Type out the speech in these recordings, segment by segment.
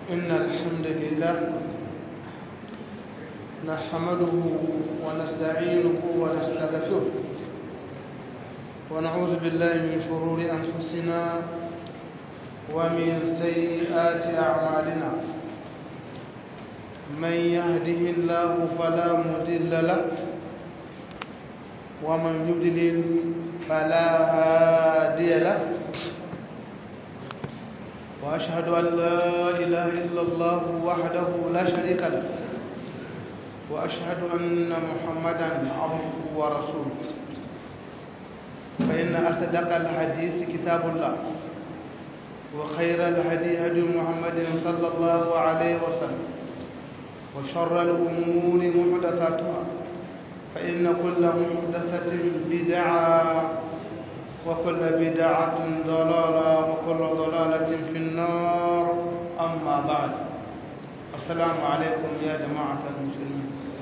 إن الحمد لله نحمده ونستعينه ونستغفره ونعوذ بالله من شرور أنفسنا ومن سيئات أعمالنا من يهده الله فلا مضل له ومن يضلل فلا هادي له وأشهد أن لا إله إلا الله وحده لا شريك له وأشهد أن محمدا عبده ورسوله فإن أصدق الحديث كتاب الله وخير الهدي هدي محمد صلى الله عليه وسلم وشر الأمور محدثاتها فإن كل محدثة بدعة وكل بدعة ضلالة وكل ضلالة في النار أما بعد السلام عليكم يا جماعة المسلمين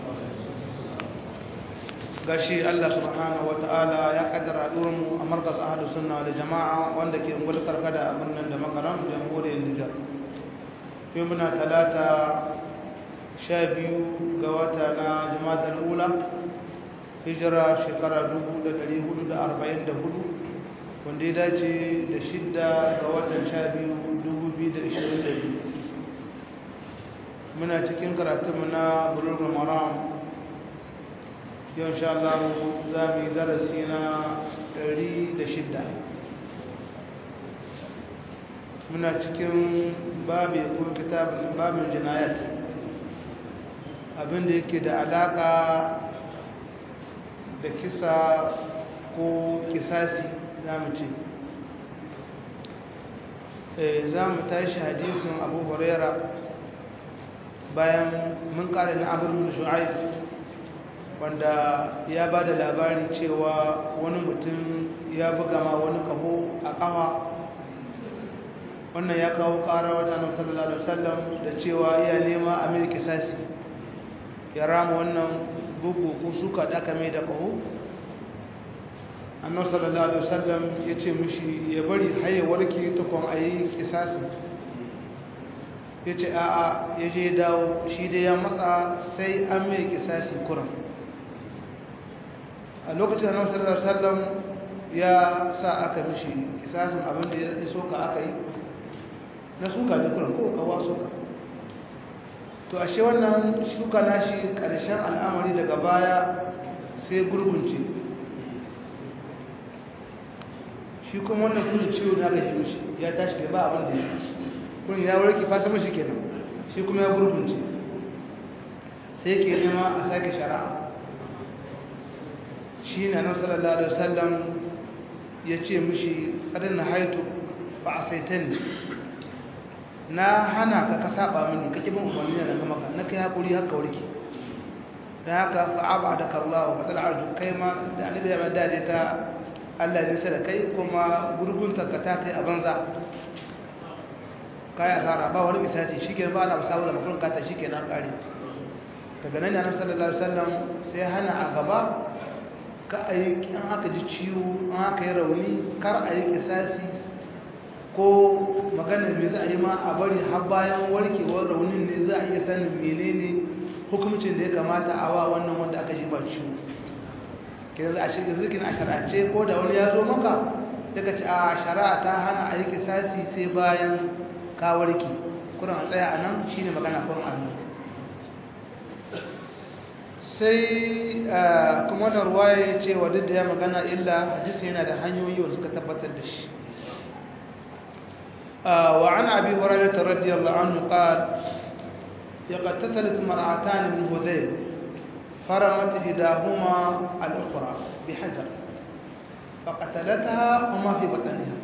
gashi Allah subhanahu wataala ya kaddara mu a markaz ahlus sunna wal jamaa wanda ke ungul karkada a birnin da makaram jamhuriyar Nijar yau muna talata sha biyu ga wata na jama'atul ula hijira shekara 1444 wanda ya dace da shidda ga watan sha biyu 2022 muna cikin karatunmu na bulurul maram yau sha Allah za mu yi darasi na 106 muna cikin babi ko kitabin babin jinayat abinda yake da alaka da kisa ko kisasi za mu ce za mu tashi hadisin abu huraira bayan mun kare na abin shu'aib wanda ya ba da labari cewa wani mutum ya buga ma wani kaho a kafa wannan ya kawo kara wajen sallallahu alaihi wasallam da cewa iya nema a mai kisasi ya rama wannan bugu ko suka da aka mai da kaho annabi sallallahu alaihi wasallam ya ce mishi ya bari haye warke tukun a yi kisasi ya ce a'a ya je dawo shi dai ya matsa sai an mai kisasi kuran a lokacin annabi sallallahu alaihi wasallam ya sa aka mishi kisasin abin da ya soka aka yi na suka da kuran ko kawa soka to ashe wannan shuka nashi karshen al'amari daga baya sai gurgunce shi kuma wannan kudin ciwo na gashi mishi ya tashi da ba abin da ya kun ya warke fasa mashi kenan shi kuma ya gurgunce sai ke nema a sake shari'a shi na nan sallallahu alaihi wasallam ya ce mishi kadin na haitu ba a saitan ne na hana ka ka saba mini ka kibin umarni na gama ka na kai haƙuri haka warke da haka fa'aba da karlawa fatsal arju kai ma da annabi ya dade ta Allah ya nisa da kai kuma gurgunta ka ta kai a banza kai asara ba wani misali shikenan ba na musawu da makon kata shikenan kare daga nan yana sallallahu alaihi wasallam sai hana a gaba ka ayi an aka ji ciwo an aka yi rauni kar a yi kisasi ko magana me za a yi ma a bari har bayan warkewar raunin ne za a iya sanin menene hukumcin da ya kamata a wa wannan wanda aka ji ba ciwo ke za a shiga zikin a shara'ance ko da wani ya zo maka daga ci a shara'a ta hana a yi kisasi sai bayan kawarki kuran a tsaya a nan shi ne magana kun hannu sai kuma da ruwa ya ce wa duk da ya magana illa hadisi yana da hanyoyi wanda suka tabbatar da shi وعن أبي هريرة رضي الله عنه قال يقتتلت مرأتان من هذيل فرمت إحداهما الأخرى بحجر فقتلتها وما في بطنها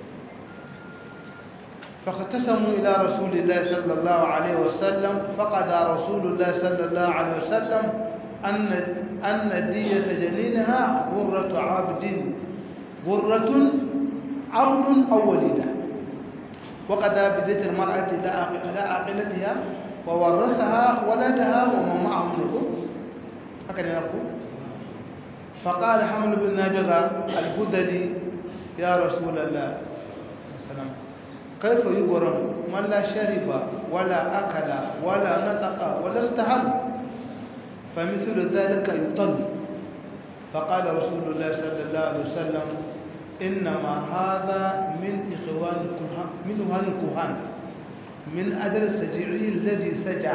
فاختصموا إلى رسول الله صلى الله عليه وسلم فقضى رسول الله صلى الله عليه وسلم أن أن دية جنينها غرة عبد غرة عبد أو وليدة وقضى بدية المرأة إلى عاقلتها وورثها ولدها ومن معه منكم هكذا نقول فقال حمل بن نابغة الهذلي يا رسول الله السلام kaifa yughram man la shariba wala akala wala nataqa wala istaham famithlu dhalika yutal فقال رسول الله صلى الله عليه وسلم إنما هذا من إخوان الكهان من إخوان الكهان من أجل سجعه الذي سجع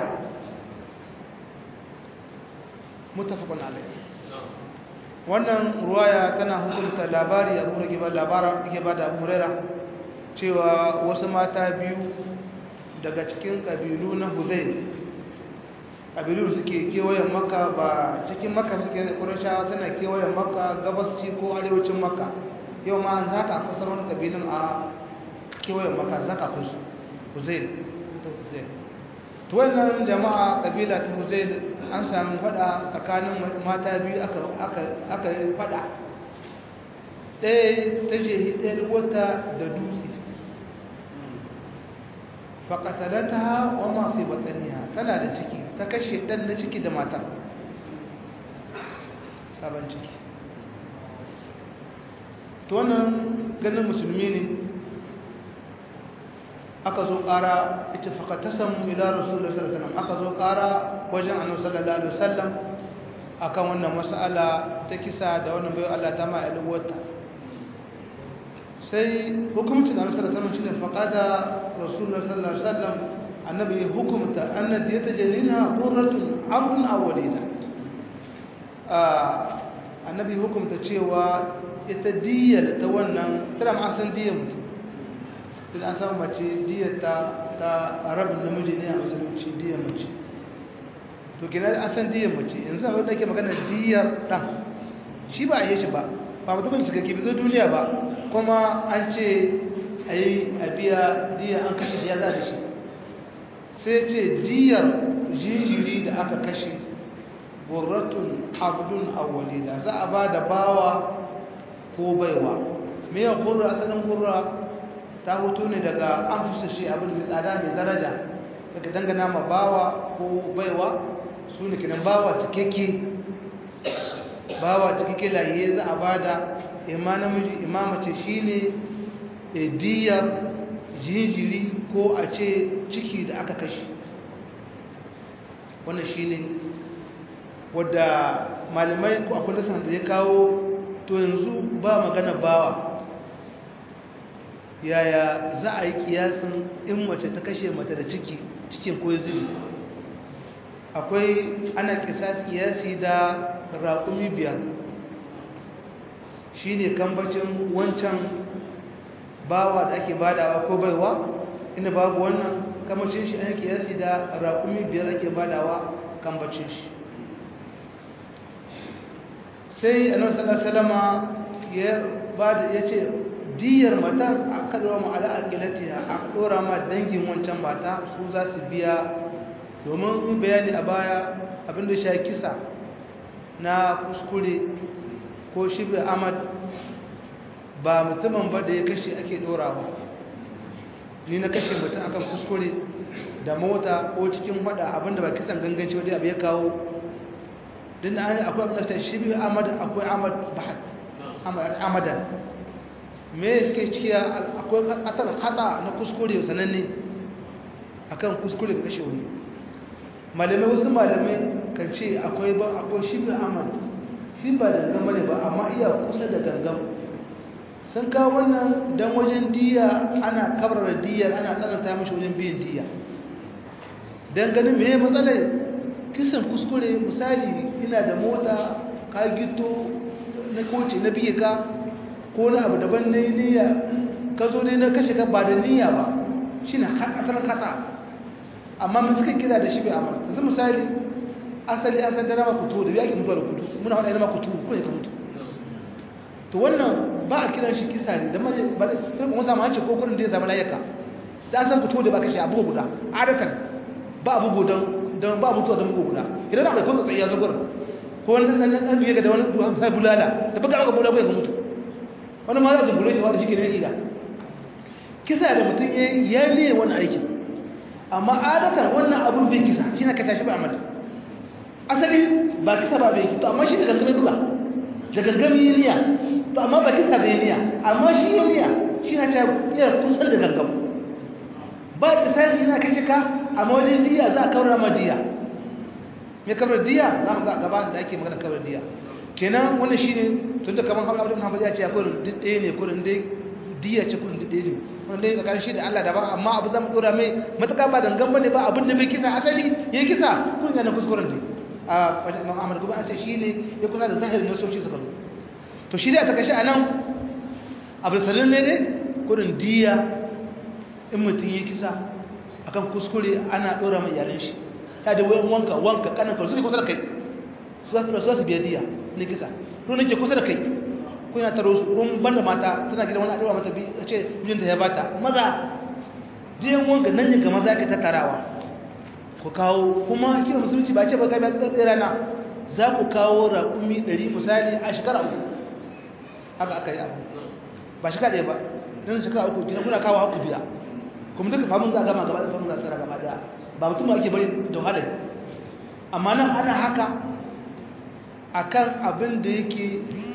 متفق عليه wannan ruwaya tana hukunta labari abu da ba labaran yake ba da abu huraira cewa wasu mata biyu daga cikin ƙabilu na huzai ƙabilu suke kewayen maka ba cikin maka suke da ƙurashawa suna kewayen maka gabasci ko arewacin maka yau ma za ka kusa wani ƙabilun a kewayen maka za ka kusa huzai to wannan jama'a ƙabila ta huzai an sami fada tsakanin mata biyu aka yi fada ɗaya ta je ɗaya wata da dutse faƙatarata wa mafi batsaniya tana da ciki ta kashe ɗan na ciki da mata sabon ciki to wannan ganin musulmi ne aka zo ƙara ita faƙatasan ila rasulullah sallallahu alaihi wasallam aka zo ƙara wajen annabi sallallahu alaihi wasallam akan wannan mas'ala ta kisa da wannan bayo Allah ta ma alwata sai hukumcin annabi sallallahu alaihi wasallam shine faqada rasulullah sallallahu alaihi wasallam annabi ya hukumta anna diyata jalina qurratun abun awlida annabi hukumta cewa ita diyar ta wannan tana ma san diyar mutum sai an samu mace diyar ta ta rabin namiji ne a musulunci diyar mace to gina an san diyar mace yanzu abin da ke magana diyar ɗan shi ba a yi shi ba ba mutumin cikakke bai zo duniya ba kuma an ce a yi a biya diyar an kashe ya za da shi sai ce diyar jinjiri da aka kashe burratun abdun awwalida za a ba da bawa ko baiwa me ya gurra asalin gurra ta hoto ne daga an fusa shi abin mai tsada mai daraja daga dangana ma bawa ko baiwa su ne kinan bawa cikakke bawa cikakke lahiye za a bada imma namiji imma mace shine diyar jinjiri ko a ce ciki da aka kashe wannan shine wadda malamai ko akwai nasan da ya kawo to yanzu ba magana bawa yaya za a yi kiyasin in mace ta kashe mata da ciki cikin ko zubi akwai ana kisas kiyasi da raƙumi biyar shi ne kambacin wancan bawa da ake badawa ko baiwa inda babu wannan kambacin shi ana kiyasi da raƙumi biyar ake badawa kambacin shi sai annabi sallallahu alaihi wasallama ya bada yace diyar matar a kadura mu ala aqilatiha a dora ma dangin wancan mata su za su biya domin in bayani a baya abinda shi kisa na kuskure ko shibe amad ba mutumin ba da ya kashe ake dorawa ni na kashe mutum akan kuskure da mota ko cikin hada abinda ba kisan ganganci wadda abu ya kawo din da akwai abin da ta shibe amad akwai amad bahat amadan me suke ciki akwai katar hata na kuskure sananne akan kuskure ka kashe wani malamai wasu malamai kan ce akwai ba akwai shi ga amal shi ba da gangam ne ba amma iya kusa da gangam sun kawo wannan dan wajen diya ana kabarar diyar ana tsananta mashi wajen biyan diya dan ganin me matsalar kisan kuskure misali ina da mota ka gito na koce na biye ka ko na abu daban na niyya ka zo dai na kashe ka ba da niyya ba shi na asalin kasa amma mun suka kira da shi bai amara yanzu misali asali asali da rama kutu da yaki mutuwa da kutu muna faɗa rama kutu ko ne ka mutu to wannan ba a kiran shi kisa ne da ma ba da kuma samu hanci ko kudin da ya zama layaka da san kutu da ba kashe abu guda adatan ba abu gudan don ba mutuwa da mugu guda idan akwai kun tsaye ya zo gurin ko wani nan nan biye ga da wani duhan sai bulala da baka aka bulala bai ga mutu wani ma za su gure shi wanda shi ke ne ila kisa da mutum ya ne wani aikin amma adatan wannan abun bai kisa shi na ka tashi ba amada asali ba kisa ba bai kito amma shi da gangamin duka da gangamin yi niyya to amma ba kisa bai niyya amma shi yi niyya shi na ta iya kusan da gangam ba kisasi na kashe ka amma wajen diya za a kawar ma diya mai kawar diya za mu ga gaba da ake magana kawar diya kenan wannan shi ne tun da kamar hamadu hamadu ya ce ya kurin duk ɗaya ne kurin dai diya ce kurin duk ɗaya ne wanda ya tsakanin shi da Allah daban amma abu za mu ɗora mai matuƙa ba dangan bane ba abin da bai kisa asali ya yi kisa kun yana kuskuren ne a wajen imam ahmad kuma an ce shi ne ya kusa da zahirin nasoci suka zo to shi da ta kashi a nan abu salin ne ne kurin diya in mutum ya kisa akan kuskure ana ɗora mai iyalan shi ta da wayan wanka wanka kanan kawai su ne kusa da kai su za su biya diya ne kisa to ne ke kusa da kai kuna taro su kun banda mata tana gidan wani addu'a mata bi a ce mijinta ya bata maza diyan wanka nan ne ga maza ka tattarawa ku kawo kuma kima musulunci ba ce ba gaba tsatsi rana za ku kawo raƙumi ɗari misali a shekara uku haka aka yi abu ba shekara ɗaya ba don shekara uku kina kuna kawo haku biya kuma duka famun za a gama gaba da famun za a tsara gaba daya ba mutum ba ake bari da wahalar amma nan ana haka akan abin da yake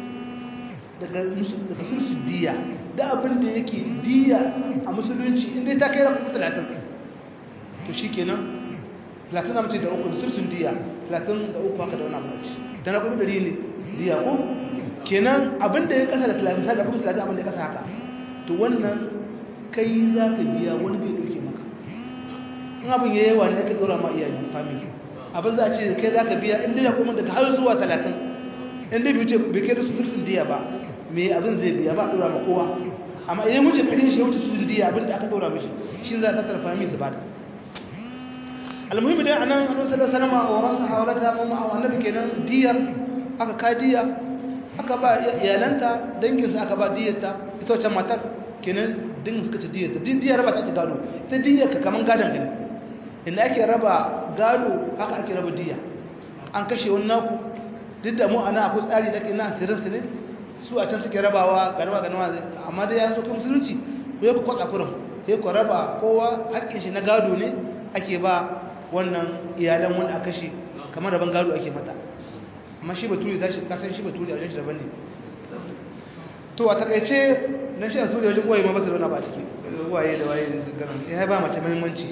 daga sulsu diya da abin da yake diya a musulunci inda ta kai rafi talatin to shi kenan talatin na mace da uku sulsun diya talatin da uku haka da wani abu da na kuma dari ne diya ko kenan abin da ya kasa da talatin sai da kuma talatin abin da ya kasa haka to wannan kai za ka biya wani bai ɗauke maka in abin ya yawa ne ka ɗora ma iyayen family abin za a ce kai za ka biya inda ya kuma daga har zuwa talatin inda bai wuce bai kai da sulsun diya ba me abin zai biya ba ɗora ma kowa amma idan wuce kudin shi wuce sulsun diya abin da aka ɗora mishi shi za a tattara family su bada almuhimmi dai anan annabi sallallahu alaihi wasallam wa rasa hawalata mu ma'a annabi kenan diyar aka ka diya aka ba iyalanta dangin su aka ba diyarta ita wacce matar kenan dangin suka ci diyarta diyar raba ta ta gado ita diyar ka kaman gadon ka ne inda ake raba gado haka ake raba diya an kashe wani naku duk da mu ana akwai tsari da ke na sirrinsu ne su a can suke rabawa garba ganuwa amma dai ya so kuma musulunci ko ya ku kwatsa kurin sai ku raba kowa hakkin shi na gado ne ake ba wannan iyalan wani a kashe kamar rabon gado ake mata amma shi baturi ta shi kasan shi baturi a wajen shi daban ne to a takaice nan shi a suriya wajen uwaye ma ba su zauna ba ciki uwaye da waye da su ganin ya ba mace muhimmanci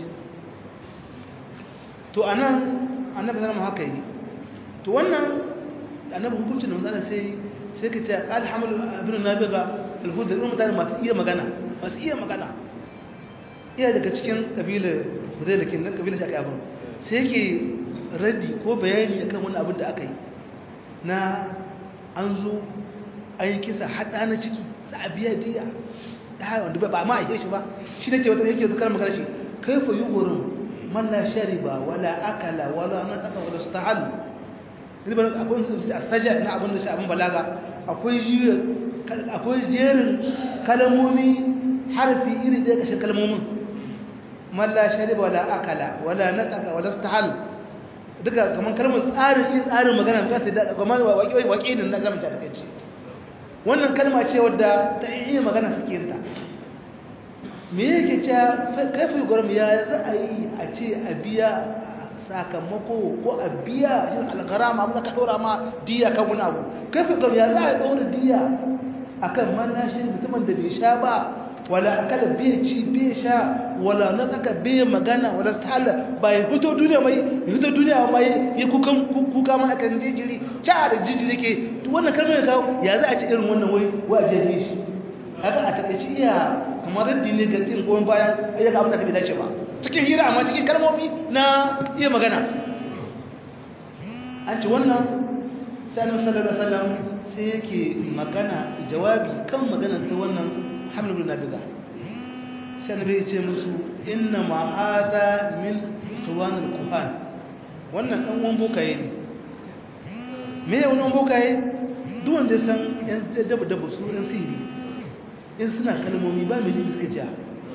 to a nan annabi zama haka yi to wannan annabi hukuncin da matsala sai sai ka ce alhamdu abin nabiga alhuda irin mutane masu iya magana masu iya magana iya daga cikin kabilar hudai da kinan kabilar shi aka abin sai ke raddi ko bayani akan wani abin da aka yi na an zo an yi kisa haɗa na ciki za a biya diya da haka wanda ba ma a yi shi ba shi ne ce wata yake zukar magana shi kai fa yi wurin man la shariba wala akala wala nataka wala stahal ribar akwai su a saja na abin da shi abin balaga akwai jiya akwai jerin kalmomi harfi iri ɗaya kashin kalmomin man la shariba wala akala wala nataka wala stahal duka kamar kalmar tsarin yin tsarin magana ga ta da kamar waƙe waƙe ne na gamta da kace wannan kalma ce wadda ta iya magana suke yin ta me yake cewa kaifi gwarmu ya za a yi a ce a biya sakamako ko a biya yin algarama abin da ka ɗora ma diya kan wani abu kaifi gwarmu ya za a ɗora diya a kan manashi mutumin da bai sha ba wala akala bai ci bai sha wala na tsaka bai magana wala stala ba ya fito duniya mai ya fito duniya mai ya kukan kuka mana kan jijiri ca da jijiri ke wannan kalmar ya kawo ya za a ci irin wannan wai wa biya shi haka a takaici iya kamar raddi ne ga tin goyon bayan ayyuka abin da bai dace ba cikin hira amma cikin kalmomi na iya magana an ci wannan sanin sallallahu alaihi wasallam sai yake magana jawabi kan magana ta wannan hamlul nabiga sai annabi ya ce musu inna ma hada min suwanul kuhan wannan dan uwan bokaye ne me ya wannan bokaye duk wanda ya san yan dabu dabu su yan sihiri in suna kalmomi ba mai jin suka ce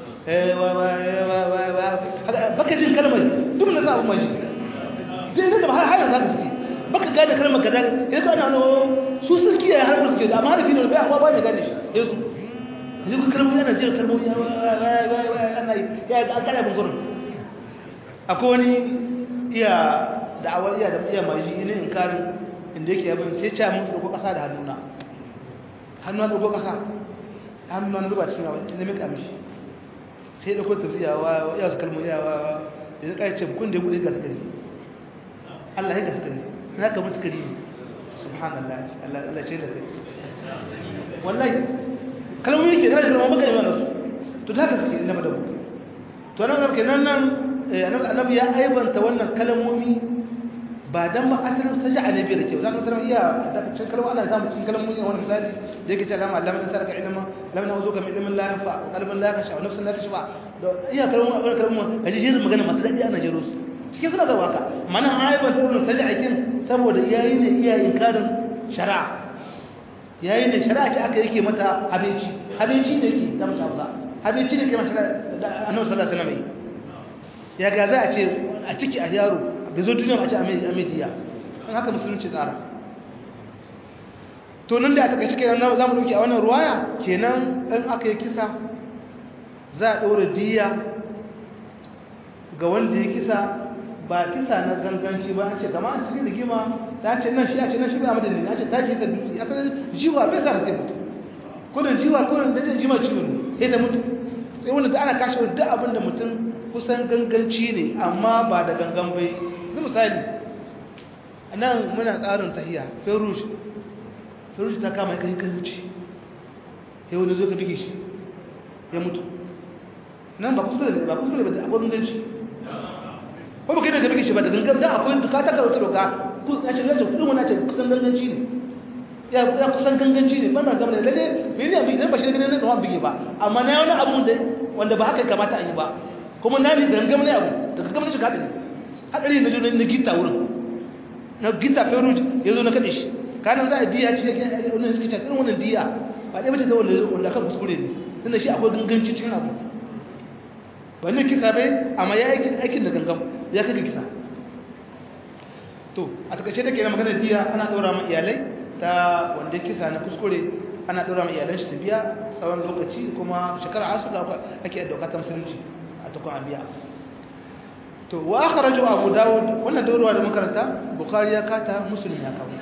baka jin kalmar duk da za a maji dai da ba har har za ka suke baka gane kalmar kaza ya ka nano su sun kiyaye har suke da amma harfi ne bai amma ba ne gane shi yesu yanzu ka kalmomi yana jin kalmomi ana ya ga akala bin gurin akwai wani iya da'awar iya da iya maji ne in karin inda yake yabin sai ce mun ɗauko ƙasa da hannuna hannuna ɗauko ƙasa hannun zuba cikin abin da mika mishi sai da kwanta tafsiya wa ya su kalmu ya wa da ya kai ce kun da bude ga sukari Allah ya ga sukari na ka mun sukari subhanallah Allah Allah ce da kai wallahi kalmu yake da kalmu baka ne mana su to da ka suke inda madabu to nan ga kenan nan annabi ya aibanta wannan kalmomi ba dan ba asalin saja'a ne bai da kyau zaka sanar iya da cikin kalma ana samu cikin kalmomi wani misali da yake cewa Allah Allah sai ka ilma lam na uzuka min ilmin la yanfa qalbin la kasha nafsin la kashfa iya kalmomi abin kalmomi kaji jirin magana masu dadi ana jiro su cikin suna da waka mana aiban sai wannan saja'a kin saboda yayi ne iya inkarin shari'a yayi ne shari'a ce aka yake mata abinci abinci ne yake da mutum Hausa abinci ne ke masa da Annabi sallallahu alaihi wasallam ya ga za a ce a ciki a yaro bai zo duniya ba ce a mediya an haka musulunci tsara to nan da aka kai cike za mu dauki a wannan ruwaya kenan in aka yi kisa za a ɗora diya ga wanda ya kisa ba kisa na ganganci ba an ce kama an cikin rigima ta ce nan shi a ce nan shi ba madani na ce ta ce ta dutse ya kasar jiwa bai sa mutum mutu kudin jiwa kudin da jima ciwon ne sai ta mutu sai wanda da ana kashe wani duk abin da mutum kusan ganganci ne amma ba da gangan bai zai misali a nan muna tsarin tahiya ferush ferush ta kama ya kai kai wuce ya wani zo ka bige shi ya mutu nan ba kuskure ne ba kuskure ba da abubuwan ganci ko ba kai da ka bige shi ba da gangan da akwai duka ta karauta doka ya ce yace kudin wani ce kusan ganganci ne ya kusan ganganci ne ban na gama da lalle bai ne abin idan ba shi da ganin nan bige ba amma na wani abu da wanda ba haka kamata a yi ba kuma na ne gangan ne abu da gangan ne shi kaɗa ne haɗari na zo na gita wurin na gita feruj ya zo na kaɗe shi kanan za a diya ci da wani suke cikin wannan diya ba ɗaya mace ta wanda kan kuskure ne tunda shi akwai ganganci cikin abu ba ne kisa bai amma ya aikin da gangan ya kaga kisa to a takaice da ke na maganar diya ana ɗora ma iyalai ta wanda kisa na kuskure ana ɗora ma iyalan shi su biya tsawon lokaci kuma shekara asu ga ake dauka ta musulunci a tukun abiya to wa akhraju abu daud wannan daurwa da makaranta bukhari ya kata muslim ya kawo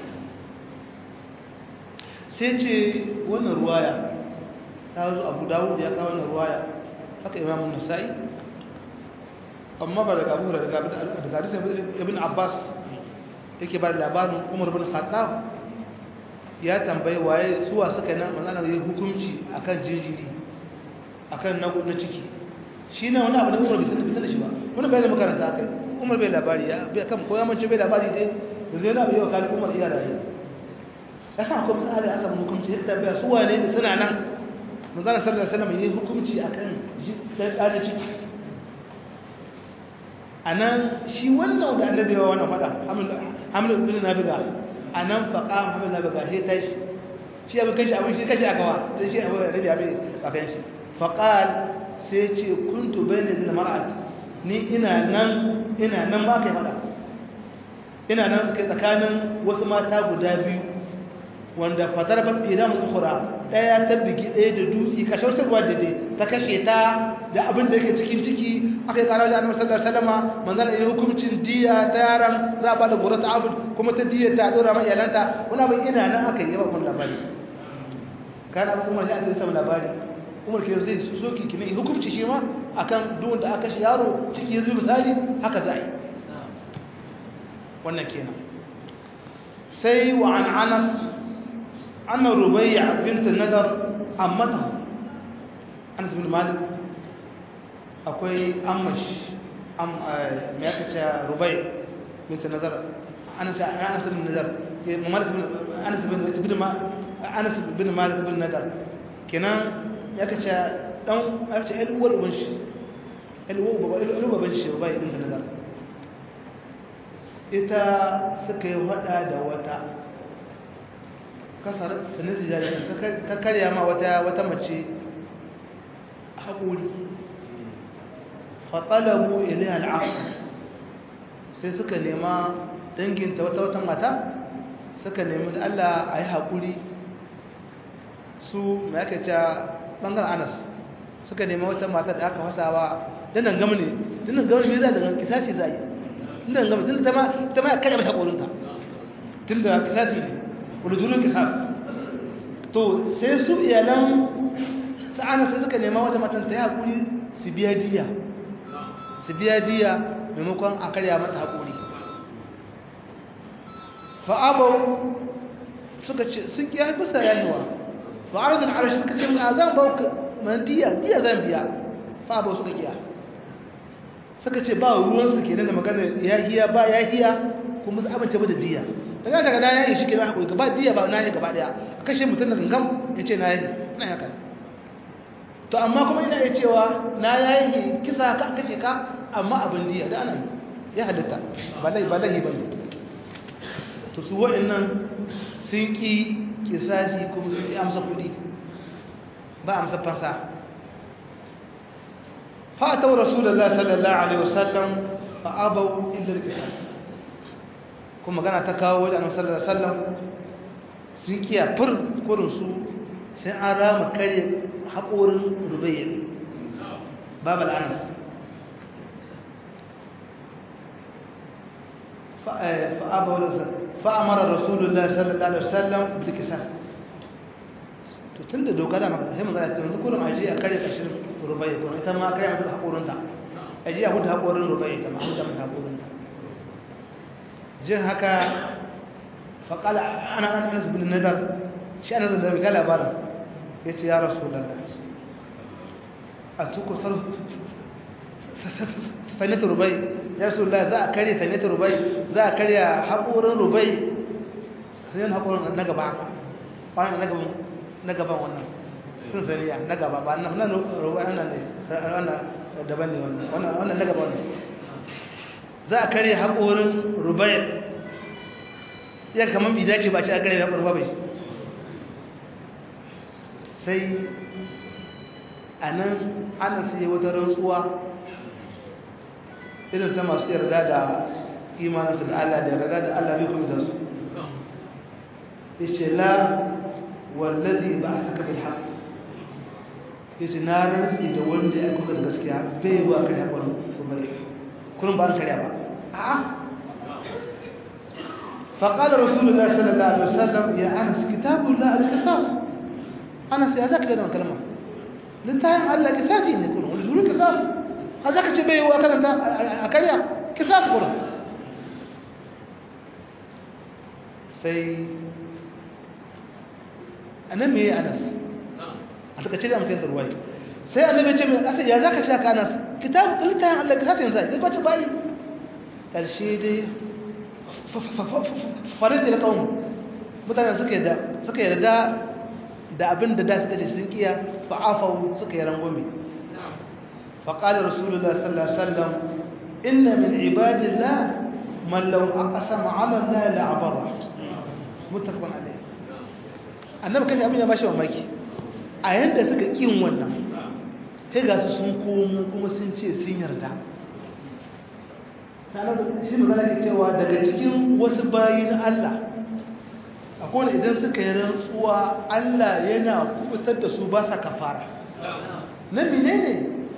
sai ce wannan ruwaya ta zo abu daud ya kawo wannan ruwaya haka imam an-nasa'i amma ba daga abu daga daga hadisin ibn abbas yake ba labarin umar bin khattab ya tambayi waye suwa suka nan manzana yi hukunci akan jinjiri akan na ciki shi ne wani abu da umar bai sani shi ba wani bai da makaranta aka yi umar bai labari ya bai kan koya mace bai labari dai da zai na bai wa kalin umar iya rayu ya sa akwai matsala da aka hukunci ya tambaya su wane da suna nan manzana sallallahu alaihi wasallam yi hukunci akan ɗan ciki a nan shi wannan da annabi yawa wannan faɗa hamlin bin nabiga a nan faƙa hamlin nabiga sai tashi shi abin kashi abin shi kashi a kawa sai shi abin rabi abin a kan shi faƙal sai ce kuntu bai ne da mara'at ni ina nan ina nan ba kai faɗa ina nan suke tsakanin wasu mata guda biyu wanda fadar ba idan ukura ɗaya ta bigi ɗaya da dutse kashe wata ruwa da dai ta kashe ta da abin da yake cikin ciki aka yi ƙara da annabi sallallahu alaihi wasallam manzon ya hukuncin diya ta yaran za a ba da gura ta abud kuma ta diya ta dora ma iyalanta wani abin ina nan aka yi ba kun labari kana abu kuma sai an samu labari umar ke zai soki kine hukunci shi ma akan duk wanda aka kashe yaro ciki ya zo misali haka za a yi wannan kenan sai wa an anas anna rubayya bint nadar ammatahu anas bin malik akwai amash am me aka ce rubai bint nadar anas anas bin nadar ke malik bin anas bin bin anas bin malik bin nadar kenan ya ka ce dan ya ce el uwar uban shi el uwar baba el uwar shi rubai bint nadar ita suka yi hada da wata kasar sanin jari ta karya ma wata wata mace haƙuri faɗalabu ilai al'afu sai suka nema danginta wata wata mata suka nemi da Allah a yi haƙuri su mai aka ce ɓangar anas suka nema wata mata da aka fasawa dinan gama ne dinan gama ne za da kisasi za yi dinan gama tun da ta ma karya mata ƙorinta tun da kisasi ne ƙudurin kisasi to sai su iyalan sa'ana sai suka nema wata matan ta yi haƙuri su biya diya su biya diya maimakon a karya mata haƙuri fa'abau suka ce sun kiya bisa yahiwa fa'aradun arashi suka ce a zan ba ku mana diya diya zan biya fa'abau suka kiya suka ce ba ruwansu ke da magana yahiya ba yahiya kuma su abince ba da diya da ya daga na yayi shi ke na haƙuri gaba diya ba na yi gaba daya a kashe mutum da gangam ya ce na yi na yi haka to amma kuma ina iya cewa na yayi kisa ka kashe ka amma abin diya da ana yi ya halitta ba lai ba lahi ba ne to su waɗannan sun ƙi kisasi kuma sun ƙi amsa kuɗi ba amsa fasa fa'atau rasulullah sallallahu alaihi wasallam fa abau illa al-qisas kuma magana ta kawo wajen annabi sallallahu alaihi wasallam sun kiya fur kurin su sai an rama kare haƙorin rubayya babal anas fa'amara rasulullah sallallahu alaihi wasallam bil qisas to tunda doka da maka sai magana ta yanzu kullum aje a kare kashin rubayya ko ita ma kare mata haƙorin ta aje a huta haƙorin rubayya ta ma huta mata haƙorin ta jin haka faƙala ana ɗan ɗansu bin nazar shi ana zan zarfi kala bara ya ce ya rasu lalla a tuku sanita rubai ya rasu lalla za a karya sanita rubai za a karya haƙorin rubai sai yin haƙorin na gaba wani na gaban wannan sun saniya na gaba ba nan rubai wannan ne daban ne wannan na gaba wannan za a karya haƙorin rubai ya kamar bi dace ba ce a karya haƙorin rubai sai a nan ana sai wata rantsuwa irin ta masu yarda da imaninsu da Allah da yarda da Allah bai kuma da su ya ce la wallazi ba a saka bil haƙ ya ce na rantsi da wanda ya kuma da gaskiya bai wa kai haƙorin rubai kullum ba an karya ba a'a فقال رسول الله صلى الله عليه وسلم يا أنس كتاب الله القصاص أنس يا ذاك لنا كلمة لنتهي على قصاصي إن يكون ولدول قصاص هذاك تبيه وأكل أنت أكليا قصاص قرن سي أنا مي أنس أنت كتير أم كنت رواي سي أنا بيجي من أسي يا ذاك شاك أنس كتاب لنتهي على قصاصي إنزاي ذي بتشي باي الشيء دي farid da kawo mutane suka yarda suka yarda da abin da da suka ce sun kiya fa'afawu suka yi rangwame faƙalar rasulullah sallallahu alaihi wasallam inna min ibadillah man law aqsama ala allah la abara muttafaqun alayh annabi kai abin ya bashi mamaki a yanda suka kin wannan sai ga su sun komo kuma sun ce sun yarda shi magana ke cewa daga cikin wasu bayin Allah akwai idan suka yi rantsuwa Allah yana kubutar da su ba sa kafara na mine ne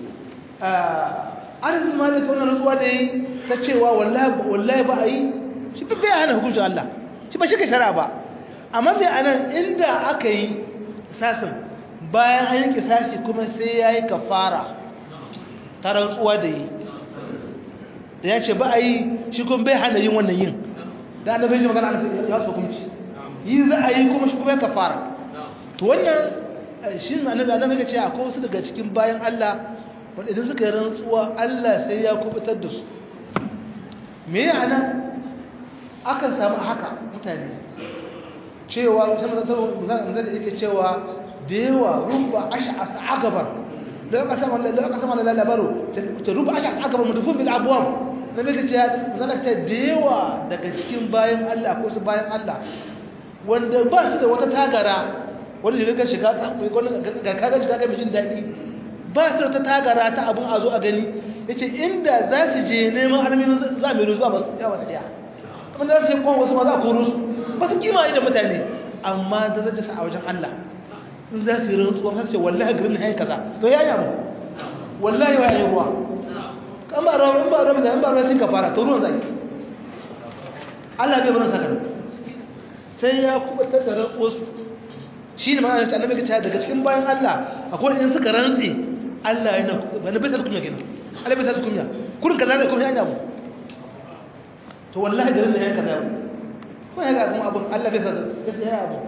an malaka wani rantsuwa da yi ta cewa wallahi ba a yi shi fi bai hana hukuncin Allah shi ba shi ka shara ba amma mai anan inda aka yi sasin bayan an yi kisashi kuma sai ya yi kafara ta rantsuwa da yi da ya ce ba a yi shi kuma bai hana yin wannan yin da annabai shi magana ana ya su hukunci yi za a yi kuma shi kuma ya kafara to wannan shi na da annabai ce akwai wasu daga cikin bayan Allah wanda idan suka yi rantsuwa Allah sai ya kubutar da su me ya ana akan samu haka mutane cewa musamman zai yake cewa da yawa rumba ash'as agabar لو قسم الله لو قسم الله لا baro ruba aka aka mudufun bil abwab da nake cewa zan ta dewa daga cikin bayan Allah ko su bayan Allah wanda ba su da wata tagara wanda shiga ka shiga samu ko ga kaga shiga ga mijin dadi ba su da wata tagara ta abun a zo a gani yace inda za su je neman armin za mu ruzuwa ba su ya wata daya kuma da su kon wasu ma za ku rusu ba su kima idan mutane amma da zai sa a wajen Allah in za su yi rantsuwa har ce wallahi garin na kaza to ya yi abu wallahi wa yi ruwa kan ba rawa in ba rawa da in ba rawa sai ka fara to ruwan zai Allah bai barin saka sai ya kubutar da rantsuwar su shi ne ma'ana annabi ka ce daga cikin bayan Allah akwai in suka rantsi Allah yana bana bai sa kunya kenan Allah bai sa kunya kurin kaza da kuma yana mu to wallahi garin nan ya kaza ko ya ga kuma abun Allah bai sa bai sa abu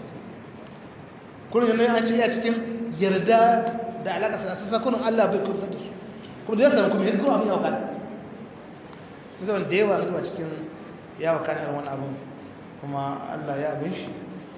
kurin nan an ce ya cikin yarda da alaka sa sa kurin Allah bai kuma saki kuma da ya samu kuma kuma abin ya wakana zai da yawa zuwa cikin ya wakana wani abu kuma Allah ya abin shi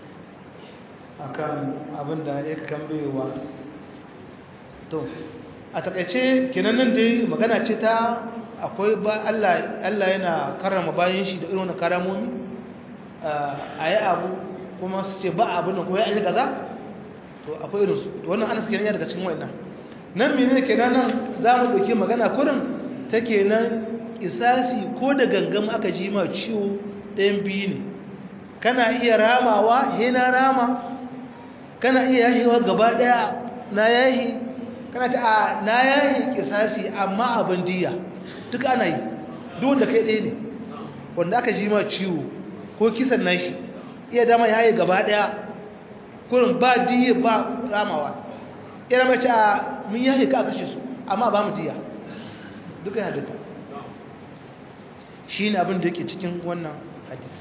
akan abin da ya kambewa to a takaice kenan nan dai magana ce ta akwai ba Allah Allah yana karrama bayan shi da irin wannan karamomi a yi abu kuma su ce ba abin nan ko ya yi kaza to akwai irin su to wannan ana suke ya daga cikin wannan nan mene kenan nan za mu ɗauki magana kurin ta kenan isasi ko da gangam aka ji ma ciwo ɗayan biyu ne kana iya ramawa he na rama kana iya yahewa gaba ɗaya na yahi kana ta a na yahi kisasi amma abin diya duk ana yi duk wanda kai ɗaya ne wanda aka ji ma ciwo ko kisan nashi iya dama ya yi gaba ɗaya kurin ba diya ba ramawa iya dama ce a mun yahi ka kashe su amma ba mu diya duka ya duka shi ne abin da yake cikin wannan hadis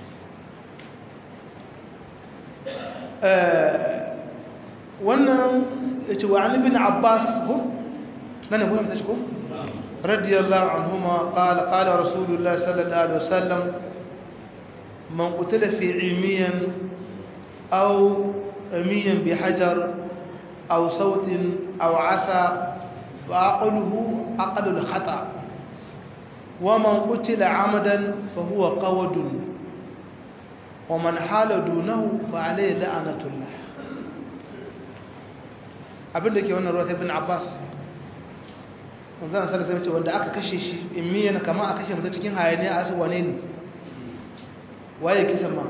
wannan ya ce wa an ibn abbas ko nan ne kuma ta ko radiyallahu anhuma qala qala rasulullah sallallahu alaihi wasallam man qutila fi ilmiyan aw ramiyan bi hajar aw sautin aw asa fa aqluhu aqlu al khata ومن قتل عمدا فهو قود ومن حال دونه فعليه لعنة الله abinda ke wannan ruwa ta ibn Abbas wanzan sallallahu alaihi wanda aka kashe shi in miyana kama a kashe mutum cikin hayaniya a rasu wane ne waye kisan ma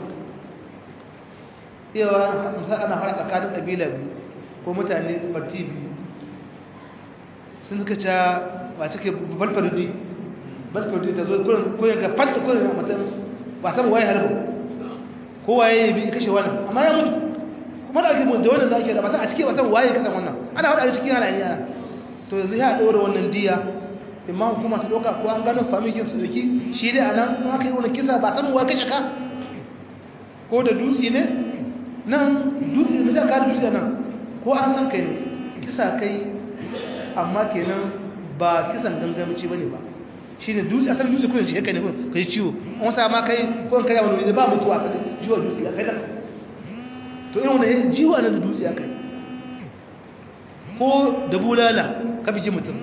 yawa sai ana fara tsakanin kabila biyu ko mutane parti biyu sun suka ca ba take balfarudi balfarudi ta zo kurin ga fanta kurin mutum ba san waye harba ko waye bi kashe wannan amma ya mutu kuma da ake da wannan zaki da ba san a cikin wasan waye kasan wannan ana hada cikin yana yana to yanzu ya daura wannan diya imma hukuma ta doka ko an gano famikin su doki shi dai anan in aka yi wannan kisa ba san waye kashe ka ko da dutse ne nan dutse ne ka da dutse nan ko an san kai kisa kai amma kenan ba kisan gangamci bane ba shine dutse asalin dutse ko shi kai ne ko kai ciwo an sa ma kai ko kai wani ba mutuwa kai jiwa dutse kai da to irin wani jiwa na da dutse aka yi ko da bulala ka biji mutum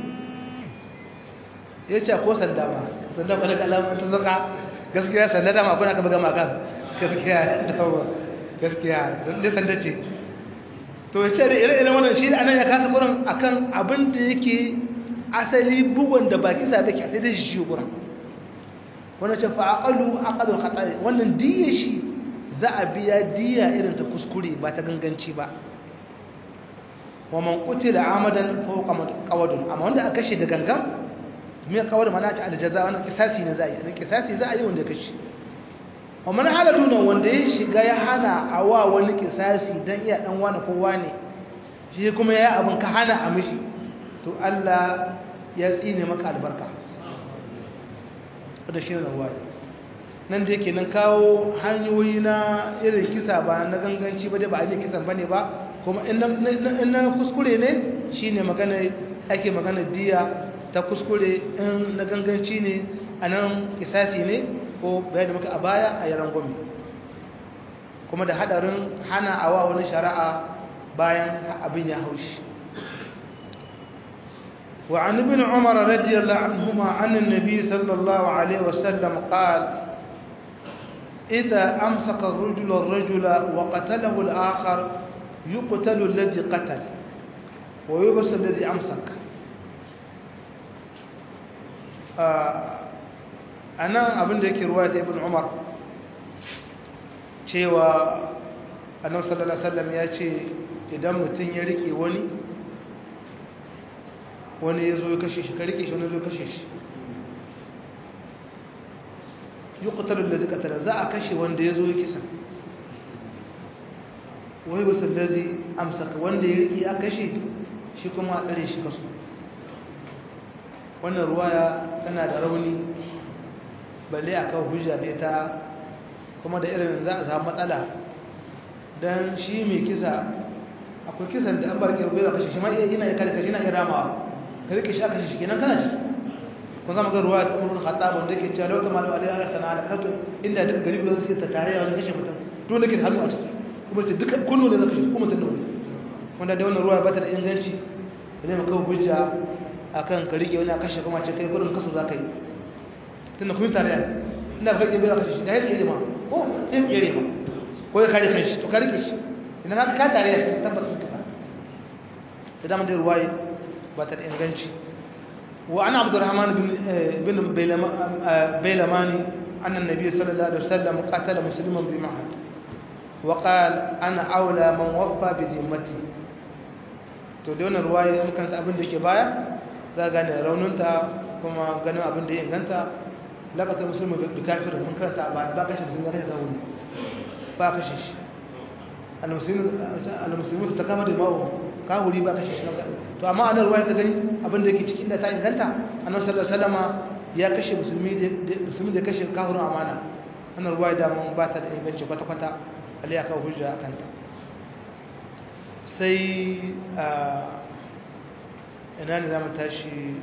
ya ce ko sanda ma sanda ba daga alamun ta zaka gaskiya sanda dama kuna ka buga maka gaskiya dawa gaskiya da sanda ce to ya ce da ire-iren wannan shi anan ya kasa gurin akan abin da yake asali bugun da baki sa take sai da shi shi gurin wannan ce fa aqalu aqalul khata'i wannan diye shi za a biya diya irin ta kuskure ba ta ganganci ba wa man qutila amadan fa huwa qawadun amma wanda aka kashe da gangan me kawar mana ta aljaza wannan kisasi ne za a yi dan kisasi za a yi wanda kashe wa man haladuna wanda ya shiga ya hana awa wani kisasi dan iya dan wani ko wani shi kuma yayi abin ka hana a mishi to Allah ya tsine maka albarka da shi ne wani nan da yake nan kawo hanyoyi na irin kisa ba na ganganci ba dai ba a yi kisan ba ne ba kuma in na kuskure ne shi ne magana ake magana diya ta kuskure in na ganganci ne a nan kisasi ne ko bayan da muka a baya a yaran gwami kuma da hadarin hana awa wani shari'a bayan abin ya haushi وعن ابن عمر رضي الله عنهما عن النبي صلى الله عليه وسلم قال إذا أمسك الرجل الرجل وقتله الآخر يقتل الذي قتل ويبس الذي أمسك أنا أبن ذلك رواية ابن عمر cewa annabi sallallahu alaihi wasallam ya ce idan mutum ya rike wani wani ya zo ya kashe shi ka rike shi wani zo kashe shi yuqtalu allazi qatala za a kashe wanda yazo ya kisa wai basu allazi amsaka wanda ya riki a kashe shi kuma a tsare shi kasu wannan ruwaya tana da rauni balle a kan hujja da ita kuma da irin za a samu matsala don shi mai kisa akwai kisan da an barke bai kashe shi ma iya ina iya kada kashi na iya ramawa ka rike shi aka shi kenan kana ci kun zama ga ruwa ta umar khattab wanda ke cewa lokacin malu alaihi ala sana ala kato inda duka gari ba su ta tare wajen kashe mutum to nake da hannu a ciki kuma ce duka kullu ne zaka shi kuma mutum ne wanda da wannan ruwa ba ta da inganci ne maka hujja akan ka rike wani a kashe kuma ce kai gudun kaso za ka yi tunda kun tare yana ina ka rike bai kashe shi da yadda ma ko yin yare ma ko ya kare kanshi to ka rike shi idan ka ka tare ya tabbas sun kisa ta dama da ruwaye ba ta da inganci wa ana abdurrahman bin bin bailamani anna nabiy sallallahu alaihi wasallam qatala musliman bi ma'ad wa qala ana aula man waffa bi dhimmati to da wannan ruwaye mukan ta abin da ke baya za gane raununta kuma ganin abin da ya inganta lakatar musulmi da kafir mun karanta ba ba kashe sun kashe kawuni ba kashe shi al-muslimu ta kama da ma'u kawuri ba kashe shi to amma anan ruwaya ka gani abin da yake cikin da ta inganta annabi sallallahu alaihi wasallama ya kashe musulmi da musulmi da kashe kafirin amana annan ruwaya da mun ba ta da inganci kwata kwata alai aka hujja akan ta sai ina ne zamu tashi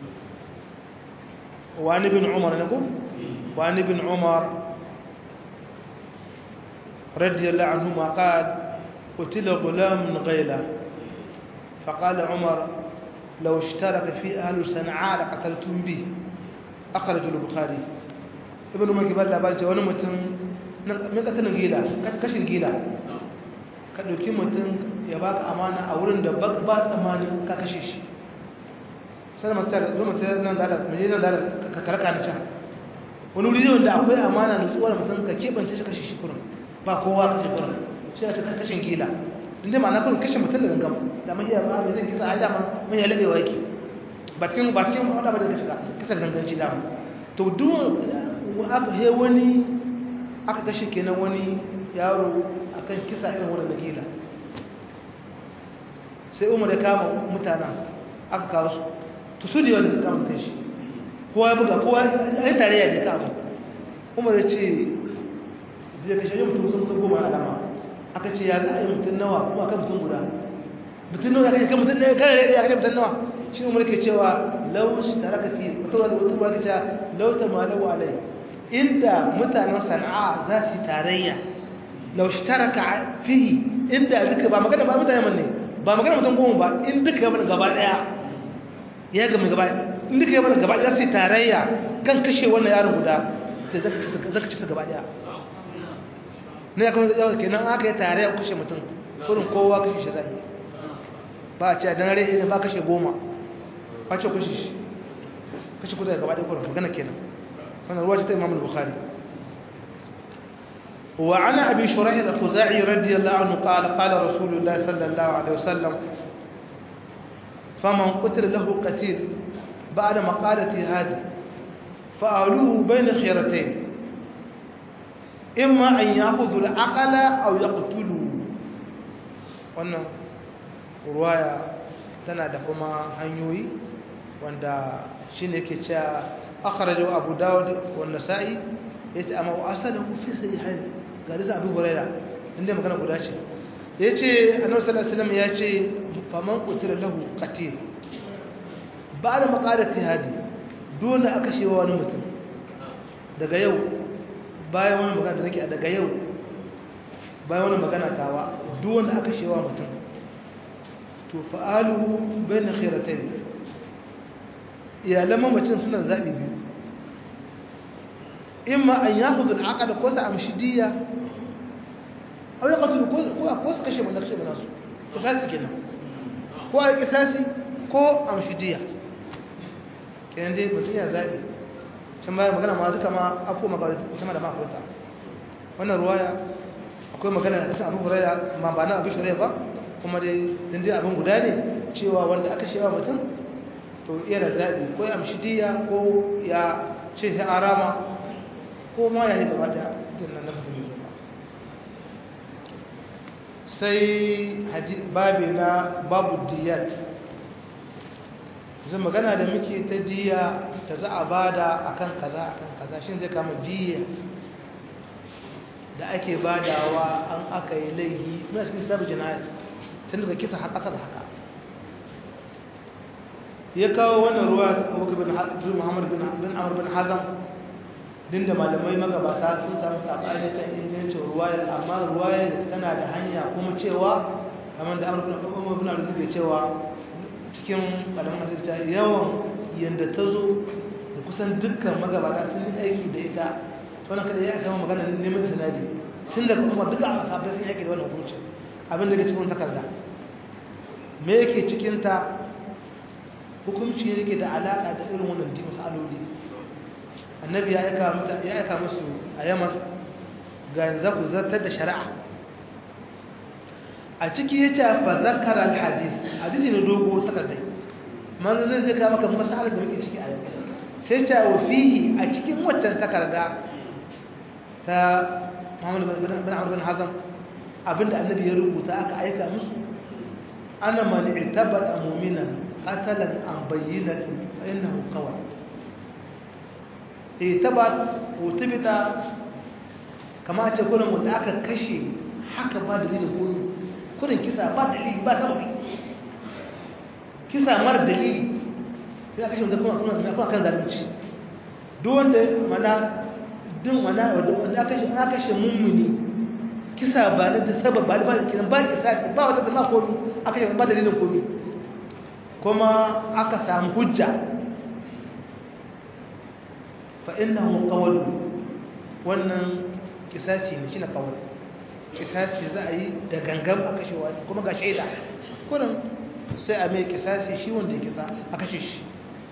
wani bin umar ne ko wani bin umar radiyallahu anhu ma qal qutila gulam ghayla فقال عمر لو اشترك في أهل صنعاء لقتلتم به أخرج البخاري ابن عمر كبار labari wani mutum min katalin gila kashin gila ka ɗauki mutum ya baka amana a wurin da ba tsammanin ka kashe shi sai masu tare zo mutum nan da mai nan da ka karka na can wani wuri wanda akwai amana nutsuwar mutum ka keɓance shi kashe shi kurin ba kowa kashe kurin shi ya ce kashin gila inda ma na kurin kashe mutum da gangam da mun iya ba mai zan kisa a dama mun ya laɓewa yake ba cikin ba cikin wanda ba da kashe kisa ganganci dama to duk aka he wani aka kashe kenan wani yaro akan kisa irin wannan gila sai umar ya kama mutanen aka kawo su to su da wanda suka kama kai shi kowa ya buga kowa ya tare ya je kama umar ya ce zai kashe yin mutum sun goma alama aka ce ya za a yi mutum nawa kuma aka mutum guda mutum nawa ya kashe mutum nawa kare ya kashe mutum nawa shi umar ke cewa lau shi tare ka fi wata wata wata wata cewa lau ta malau alai inda mutanen sana'a za su yi tarayya lau shi tare ka fihi inda duka ba magana ba mutane ne ba magana mutum goma ba in duka yaban gaba daya ya gama gaba in duka yaban gaba daya sai tarayya kan kashe wannan yaron guda sai zaka ci zaka ci gaba daya ne ya kawo yau kenan aka yi tarayya kashe mutum kurin kowa kashe shi zai ba a ce dan rai ne ba kashe goma ba ce kashe shi kashe kuda gaba daya kurin magana kenan wannan ruwa ce ta Imam Bukhari وعن أبي شريح الخزاعي رضي الله عنه قال قال رسول الله صلى الله عليه وسلم فمن قتل له قتيل بعد مقالة هذه فأولوه بين خيرتين إما أن يأخذوا العقل أو يقتلوا wannan ruwaya tana da kuma hanyoyi wanda shine yake cewa akhrajahu abu dawud wa nasa'i yace amma wa asalahu fi sahihain ga da abu huraira inda magana guda ce yace annabi sallallahu alaihi wasallam yace faman qutila lahu qatil ba'da maqalati hadi dole aka shewa wani mutum daga yau bayan wani magana da nake daga yau bayan wani magana tawa duk wanda aka shewa mutum to fa'aluhu bayna khiratayn iyalan mamacin suna zabi biyu imma an yakhudhu al-aqla ko sa amshi diya aw yaqtulu ko ko su kashe mun kashe nasu to sai kenan ko ai kisasi ko amshi diya kenan dai mutum ya zabi can bayan magana ma duka ma ako magana kuma da makota wannan ruwaya akwai magana da Abu Hurairah ma ba na Abu Hurairah ba kuma dai din dai abin guda ne cewa wanda aka shewa mutum to iya da zabi ko ya amshi diya ko ya ce sai arama ko ma ya yi gaba da tunan na musulmi zuwa sai babi na babu diyat zai magana da muke ta diya ta za a bada akan kaza akan kaza shi zai kama diya da ake badawa an aka yi laihi muna cikin kitabu jinayat tun daga kisa har ƙasa da haka ya kawo wannan ruwa da abubakar bin muhammad bin amur bin hazam din da malamai magabata sun samu saɓani ta ingancin ruwayar amma ruwayar tana da hanya kuma cewa kamar da amur bin amur suke cewa cikin ƙalamin azirta yawan yadda ta zo da kusan dukkan magabata sun yi aiki da ita wannan kada ya samu magana neman sanadi tun da kuma duka a sabbin sun yake da wannan hukunci abin da ke cikin takarda me yake cikin ta hukunci yake da alaka da irin wannan di masaloli annabi ya aika muta ya aika musu a Yaman ga yanzu ku zartar da shari'a a ciki yace fa zakara alhadith hadisi ne dogo takarda manzo zai ga maka masalar da muke ciki a yau sai ta wa fihi a cikin waccan takarda ta Muhammad bin Amr bin Hazm abinda annabi ya rubuta aka aika musu ana man i'tabata mu'minan qatalan an bayyinatin fa innahu qawa i'tabat utibita kama a ce kullum wanda aka kashe haka ba dalilin kullu kullun kisa ba dalili ba sababi kisa mara dalili sai aka kashe wanda kuma kuma kan zalunci duk wanda mana din wana wanda aka kashe aka kashe mummuni kisa ba na da sabab ba ba kiran ba kisa ba wata da komi aka kashe ba dalilin komi kuma aka samu hujja fa innahu qawl wannan kisasi ne shine qawl kisasi za a yi da gangam a kashe wani kuma ga shaida kurin sai a mai kisasi shi wanda ya kisa a kashe shi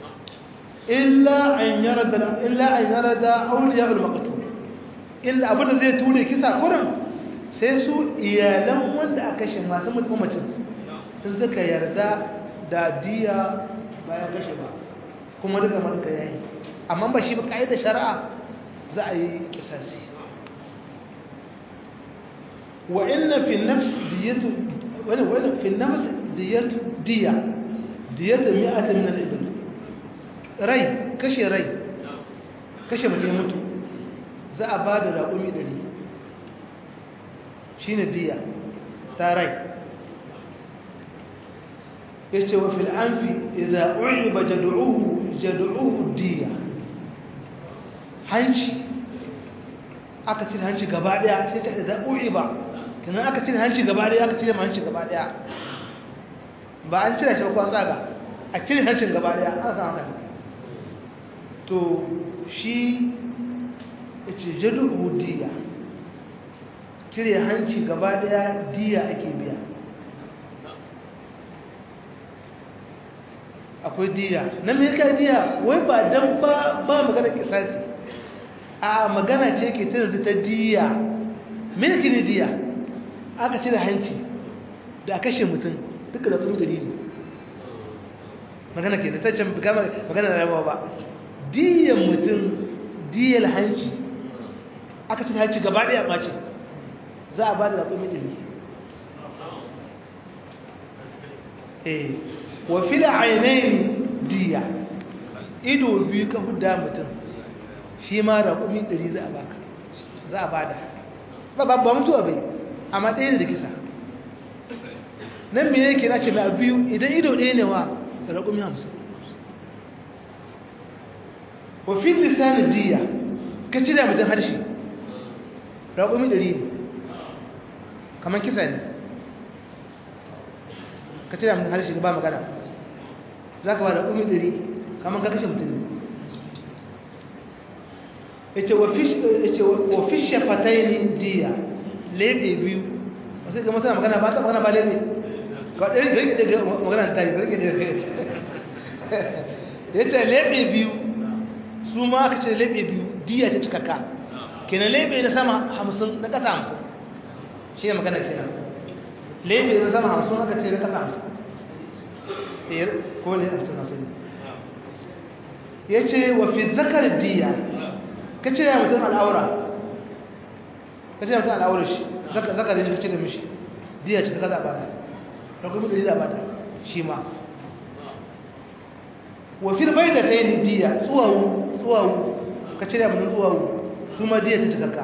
illa an yarda illa an yarda awliya al-maqtul illa abinda zai ture kisa kurin sai su iyalan wanda aka kashe masu mutumacin sun suka yarda da diya bayan kashe ba kuma duka masu ka yayi amma ba shi ba da shari'a za a yi kisasi wa inna fi nafs diyatu wani wani fi nafs diyatu diya diyatu mi'atan min al-ibn rai kashe rai kashe mutum mutu za a ba da raƙumi ɗari shi ne diya ta rai ya ce wa fil'amfi idan uri ba jadu'uhu diya hanci aka cire hanci gaba ɗaya sai ta idan uri ba kanan aka cire hanci gaba ɗaya aka cire ma hanci gaba ɗaya ba an cire shi ba kwan zaga a cire hancin gaba ɗaya an san haka to shi ya ce jadu'uhu diya cire hanci gaba daya diya ake biya akwai diya na me kai diya wai ba dan ba ba magana kisasi a magana ce ke tana ta diya me yake ne diya aka cire hanci da a kashe mutum duka da kuma dalili magana ke da ta can magana da rabawa ba diyan mutum diyar hanci aka cire hanci gaba daya ɓace za a ba da raƙumi ɗari eh wa fi da ainihin diya ido biyu ka huda mutum shi ma raƙumi ɗari za a baka za a ba da ba ba ba mutuwa bai amma ɗaya da kisa nan me yake na ce mai biyu idan ido ɗaya ne wa raƙumi hamsin wa fi lisanin diya ka cire mutum harshe raƙumi ɗari ne kamar kisa ne ka cire mutum harshe ba magana za ka ba da ƙumi ɗari kamar ka kashe mutum ne ya ce wa fi shafatai ne diya lebe biyu wasu ga mutane magana ba ta magana ba lebe ga ɗari da rike daga magana ta yi rike daga ya ce lebe biyu su ma aka ce lebe biyu diya ta cikakka kenan lebe na sama hamsin na ƙasa hamsin shi ne magana kenan lebe na sama hamsin aka ce na ƙasa hamsin ko ne hamsin hamsin ya ce wa fi zakar diya ka cire mutum al'aura ka cire mutum al'aura shi zakarin shi ka cire mishi diya ce ka kaza bada da kuma ɗari za bada shi ma wa fil baida tayin diya tsuwawu tsuwawu ka cire mutum tsuwawu su ma diya ta cikakka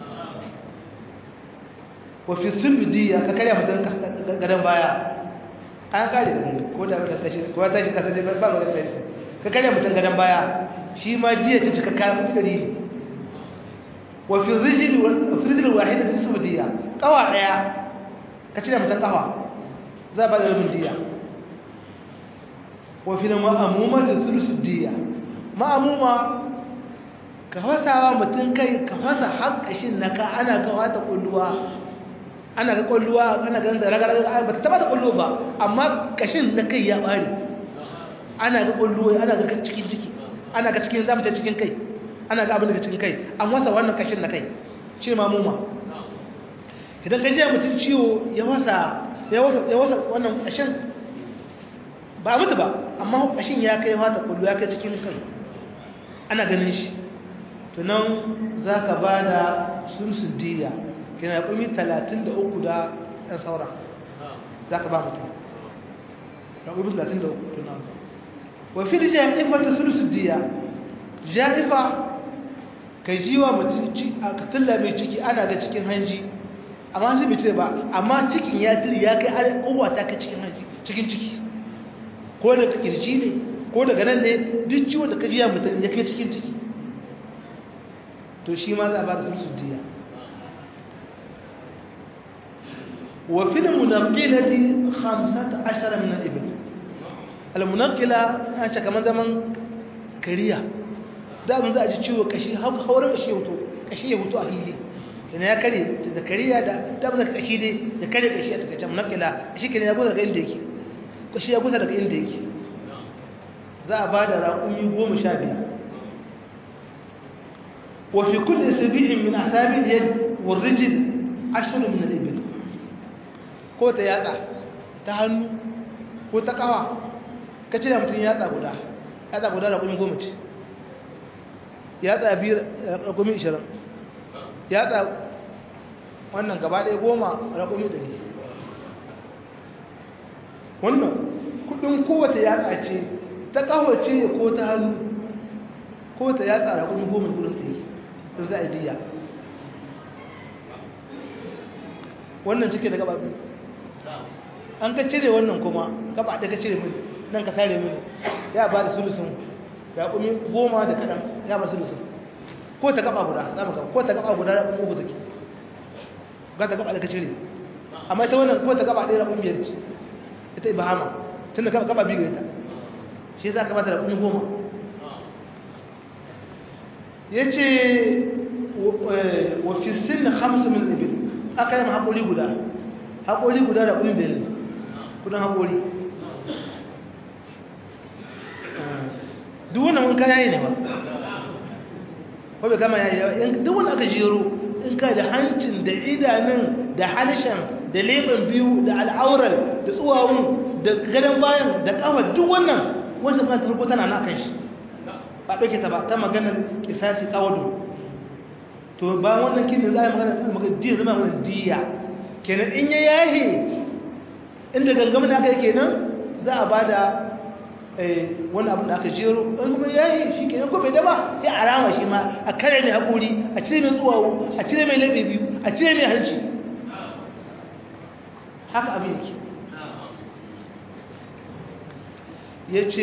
wa fi sulbi diya ka karya mutum gadon baya an kare da ko da ta tashi ko ta tashi kasa dai ba ba da tashi ka karya mutum gadon baya shi ma diya ta cikakka mutum gari ne wa fi rijil wa fi rijil wahida ta sulbi diya kawa daya ka cire mutum kawa za ba da rubin diya wa fi ma'amuma da sulsu diya ma'amuma ka fasawa mutum kai ka fasa hankashin na ka ana kawo ta kulluwa ana ga kulluwa ana ganin da raga-raga ba ta taba da kulluwa ba amma kashin na kai ya bari ana ga kulluwa ana ga cikin ciki ana ga cikin zamu ce cikin kai ana ga abin daga cikin kai an wasa wannan kashin na kai shi mamuma idan ka ji mutum ciwo ya wasa ya wasa ya wasa wannan kashin ba mutu ba amma kashin ya kai wata kullu ya kai cikin kai ana ganin shi to nan za ka ba da sulsun diya kina kumi 33 da ɗan saura za ka ba mutum ya kumi 33 tunan wafi da ja'ifa ta sulsun diya ja'ifa ka ji wa mutum a katilla mai ciki ana ga cikin hanji amma shi bai cire ba amma cikin ya tiri ya kai har uwa ta kai cikin hanji cikin ciki ko daga kirji ne ko daga nan ne duk ciwon da ka ji ya mutum ya kai cikin ciki to shi ma za a ba da sulsun diya وفي المنقلة خمسة عشر من الإبل المنقلة أنت كمان زمان كريا da mun za a ji ciwo kashi haurin kashi hoto kashi ya hoto a hili yana ya kare da kariya da da mun kashi ne ya kare kashi a takaice munakila kashi kenan ya gusa daga inda yake kashi ya gusa daga inda yake za a bada raƙumi goma sha biyar wa fi kulli sabi'in min asabi al-yad wa ar-rijl ashru min al-ibil ko ta yatsa ta hannu ko ta kawa ka cire mutum yatsa guda yatsa guda da kuma goma ce yatsa biyar da kuma ishirin yatsa wannan gaba ɗaya goma da kuma ɗari wannan kudin kowace yatsa ce ta kawo ce ko ta hannu ko ta yatsa da kuma goma kudin ta yi da za a diya wannan cike da gaba biyu an ka cire wannan kuma gaba da ka cire mini nan ka sare mini ya ba da sulusun ya kumi goma da kaɗan ya ba sulusun ko ta gaba guda za mu ko ta gaba guda da kuma uku take ga ta gaba da ka cire amma ita wannan ko ta gaba ɗaya da kuma biyar ce ita ibahama tun da gaba biyu ita shi za ka bata da kuma goma ya ce wa fi sin hamsu min ibil aka yi ma haƙuri guda haƙori guda da kuma biyar ne kudin haƙori duk wannan wanka yayi ne ba ko bai kama yayi yawa duk wanda aka jero in ka da hancin da idanun da halishan da leban biyu da al'aurar da tsuwawun da gadon bayan da kawar duk wannan wancan kan farko tana na kan shi ba ɗauke ta ba ta maganar kisasi kawado to ba wannan kin da za a yi magana diya zama magana diya kenan in ya yahe inda gangamin aka yi kenan za a ba da wani abu da aka jero in kuma yahe shi kenan ko bai daba ya alama shi ma a kare mai haƙuri a cire mai tsuwawo a cire mai laɓe biyu a cire mai hanci haka abin yake ya ce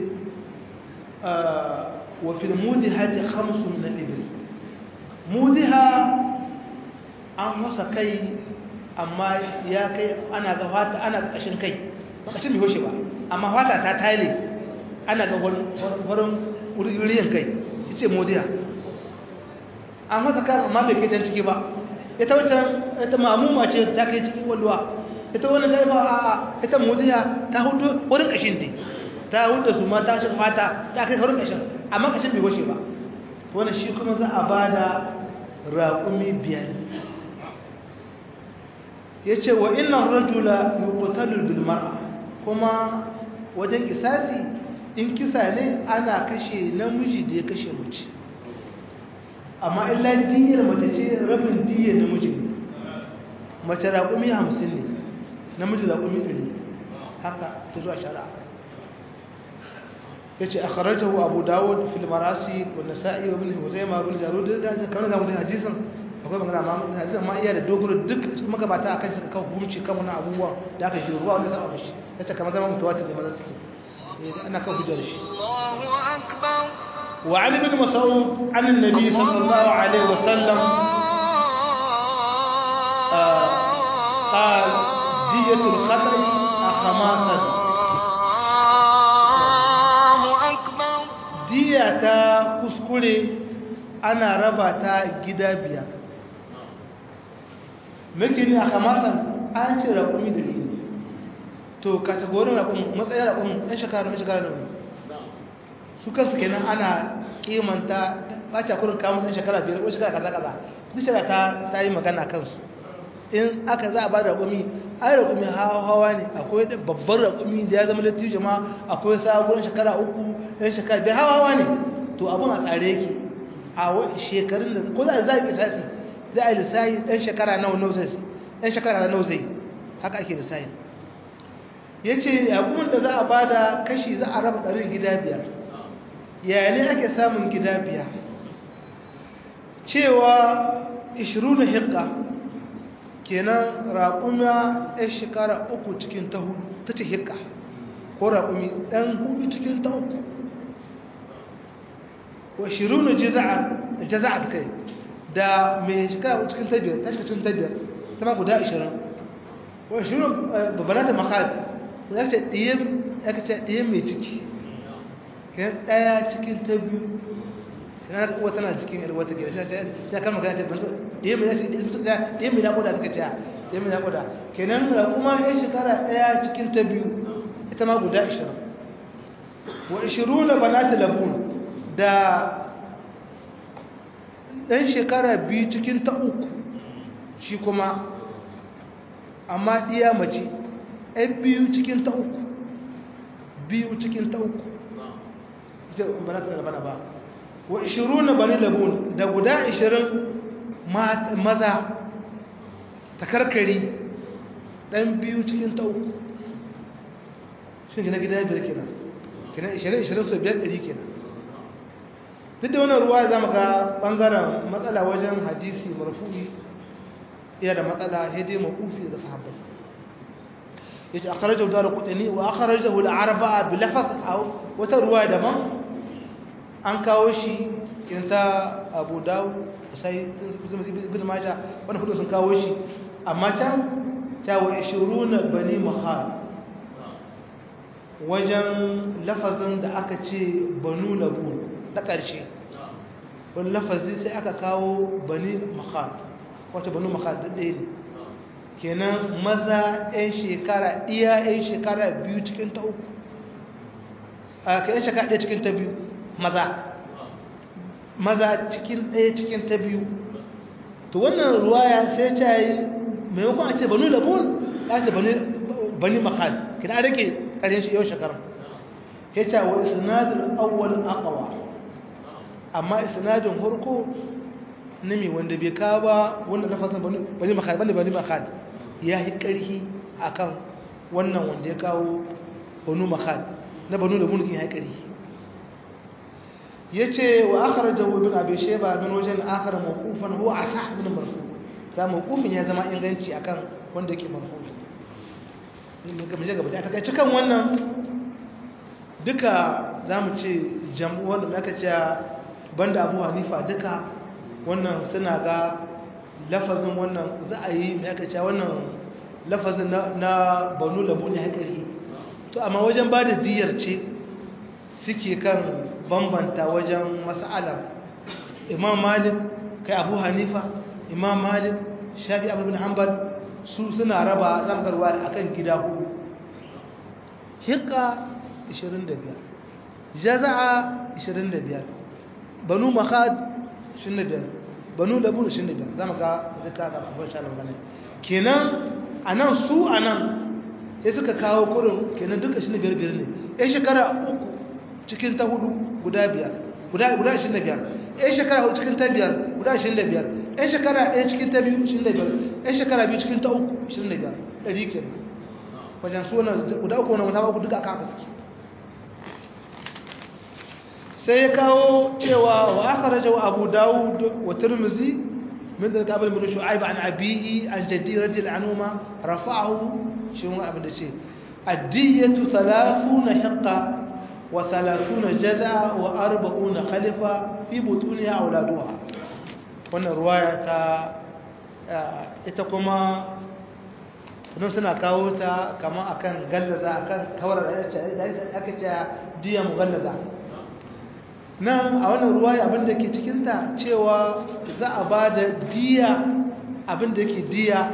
wa fil mudihati khamsun na ibil mudiha an masa kai amma ya kai ana ga fata ana ga kashin kai ba kashin bai hoshe ba amma fata ta tale ana ga wurin wuriyan kai ya ce modiya an masa kan amma bai kai can ciki ba ita wata ita mamuma ce ta kai cikin walluwa ita wannan ta yi ba a ita modiya ta hudu wurin kashin ne ta hudu su ma ta shi fata ta kai wurin kashin amma kashin bai hoshe ba wannan shi kuma za a ba da raƙumi biyar ya ce wa innan rajula yuqtalu bil mar'a kuma wajen kisasi in kisa ne ana kashe namiji da ya kashe mace amma illa diyar mace ce rabin diyar namiji mace raƙumi hamsin ne namiji raƙumi ɗari haka ta zuwa shari'a yace akhrajahu abu dawud fil marasi wa nasa'i wa ibn huzaima ibn jarud da kan da mutum hadisin akwai magana amma hadisin ma iya da dogoro duk magabata akan suka kawo hukunci kan wannan abubuwa da aka ji ruwa wanda sa abu shi sai kamar zaman mutawatir da maza suke ana kan hujjar shi Allahu akbar وعن ابن مسعود عن النبي صلى الله عليه وسلم قال دية الخطأ خماسا Allahu akbar diya ta kuskure ana raba ta gida biyar muke ne a kamasan an ce raƙumi da biyu to kategorin raƙumi matsayin raƙumi ɗan shekara na shekara da wani su kansu kenan ana kimanta ɓace kurin kamun ɗan shekara biyar ko shekara kaza kaza duk shekara ta ta yi magana kansu in aka za a ba da raƙumi ai raƙumi hawa ne akwai babban raƙumi da ya zama lattijo ma akwai sabon shekara uku ɗan shekara biyar hawa ne to abin a tsare yake a shekarun da ko za a zai kisasi za a yi lissahi ɗan shekara nawa nawa zai ɗan shekara nawa zai haka ake lissahi ya ce yaƙumin da za a ba da kashi za a raba ɗarin gida biyar yaya ne ake samun gida biyar cewa 20 hikka kenan raƙuma ya shekara uku cikin ta hudu ta ce hikka ko raƙumi ɗan hudu cikin ta uku wa 20 jaza'a kai da mai shekara cikin ta biyar ta shiga cikin ta biyar ta ma guda 20 wa 20 babbanata makar ya ce ɗiyan mai ciki kan daya cikin ta biyu kana ka uwa tana cikin yar wata gida sai kan magana ta banzo dai mai yasi dai mai nakoda suka ta dai mai nakoda kenan ra kuma ya shekara daya cikin ta biyu ita ma guda 20 wa 20 banat labun da dan shekara biyu cikin ta uku shi kuma amma diya mace ɗan biyu cikin ta uku biyu cikin ta uku ita ba ta rabana ba wa 20 bani labun da guda 20 maza ta karkari dan biyu cikin ta uku shin gina gida biyar kenan kenan 20 20 so biyar ɗari kenan duk da wannan ruwa za mu ga ɓangaren matsala wajen hadisi marfu'i iya da matsala hede makufi da sahabbai yace akhrajahu darqutni wa akhrajahu al-arba'a bi lafaz aw wata ruwa daban an kawo shi in ta Abu Dawud sai ibn Majah wannan hudu sun kawo shi amma can ta wa 20 bani mahal wajen lafazin da aka ce banu labu na ƙarshe wani lafazi sai aka kawo bani mahal wata banu mahal da ɗaya ne kenan maza 'yan shekara iya 'yan shekara biyu cikin ta uku a ka 'yan shekara ɗaya cikin ta biyu maza maza cikin ɗaya cikin ta biyu to wannan ruwaya sai ta yi maimakon a ce banu labun ka ce bani makal kina rike ƙarshen shi yau shekara ya ce wa isnadul awwal aqwa amma isnadin harko na mai wanda bai kawo ba wanda na fasa bani makal bani bani makal ya yi ƙarfi a kan wannan wanda ya kawo banu makal na banu da mulkin ya yi ƙarfi ya ce wa akar jawo bin abin sheba min wajen akar mawukufan huwa a sa bin marfu ta mawukufin ya zama inganci a kan wanda yake marfu a takaici kan wannan duka za mu ce jam'uwar da aka ce banda abu hanifa duka wannan suna ga lafazin wannan za a yi mai aka cewa wannan lafazin na banu labu ne haƙari to amma wajen ba da diyar ce suke kan bambanta wajen mas'alar imam malik kai abu hanifa imam malik shafi abu bin hanbal su suna raba zamgarwa a kan gida hudu hika 25 jaza'a 25 banu makad 25 banu da buru shi ne da za mu ga duka ga abin sha magana kenan a nan su a nan ya suka kawo kurin kenan duka shi ne biyar biyar ne ya shekara uku cikin ta hudu guda biyar guda guda shi ne biyar ya shekara hudu cikin ta biyar guda shi ne biyar ya shekara ɗaya cikin ta biyu shi ne biyar ya shekara biyu cikin ta uku shi ne biyar ɗari kenan wajen su wannan guda uku wannan wata uku duka aka haka suke sai ya kawo cewa wa aka raja wa abu dawud wa turmuzi min da kabal bin shu'aib an abihi an jaddi rajul anuma rafa'ahu shi wani abin da ce addiyatu 30 hiqqa wa 30 jaz'a wa 40 khalifa fi butuniha auladuha wannan ruwaya ta ita kuma sun suna kawo ta kama akan gallaza akan kawar da aka ce diya mu gallaza nan a wannan ruwaya abinda ke cikinta cewa za a ba da diya abinda ke diya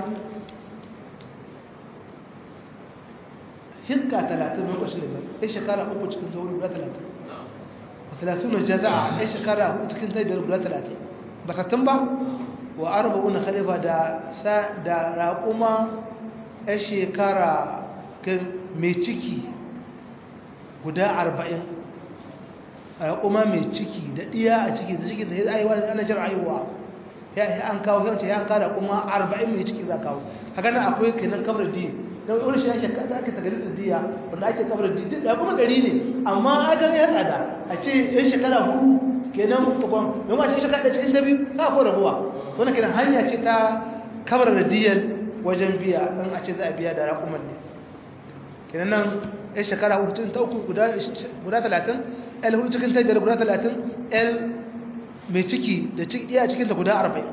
hinka talatin lokacin da ya shekara uku cikin zauri guda talatin a talatin na jaza'a ya shekara uku cikin zai biyar guda talatin ba sattun ba wa arba'un khalifa da da raƙuma ya shekara mai ciki guda arba'in raƙuma mai ciki da ɗiya a ciki da ciki da ya aiwa da ana jira aiwa ya an kawo ya ce ya kawo raƙuma arba'in mai ciki za kawo haka nan akwai kenan kamar di don wani shi ake kada ake tagari da diya wanda ake kamar di da kuma ɗari ne amma aka yi tsada a ce yan shekara hudu kenan tukon don wace shekara ɗaya cikin da biyu ka ko rabuwa to na kenan hanya ce ta kamar da diyar wajen biya in a ce za a biya da raƙuman ne kenan nan yan shekara hudu cikin ta uku guda talatin el hudu cikin ta biyar guda talatin el mai ciki da iya cikin ta guda arba'in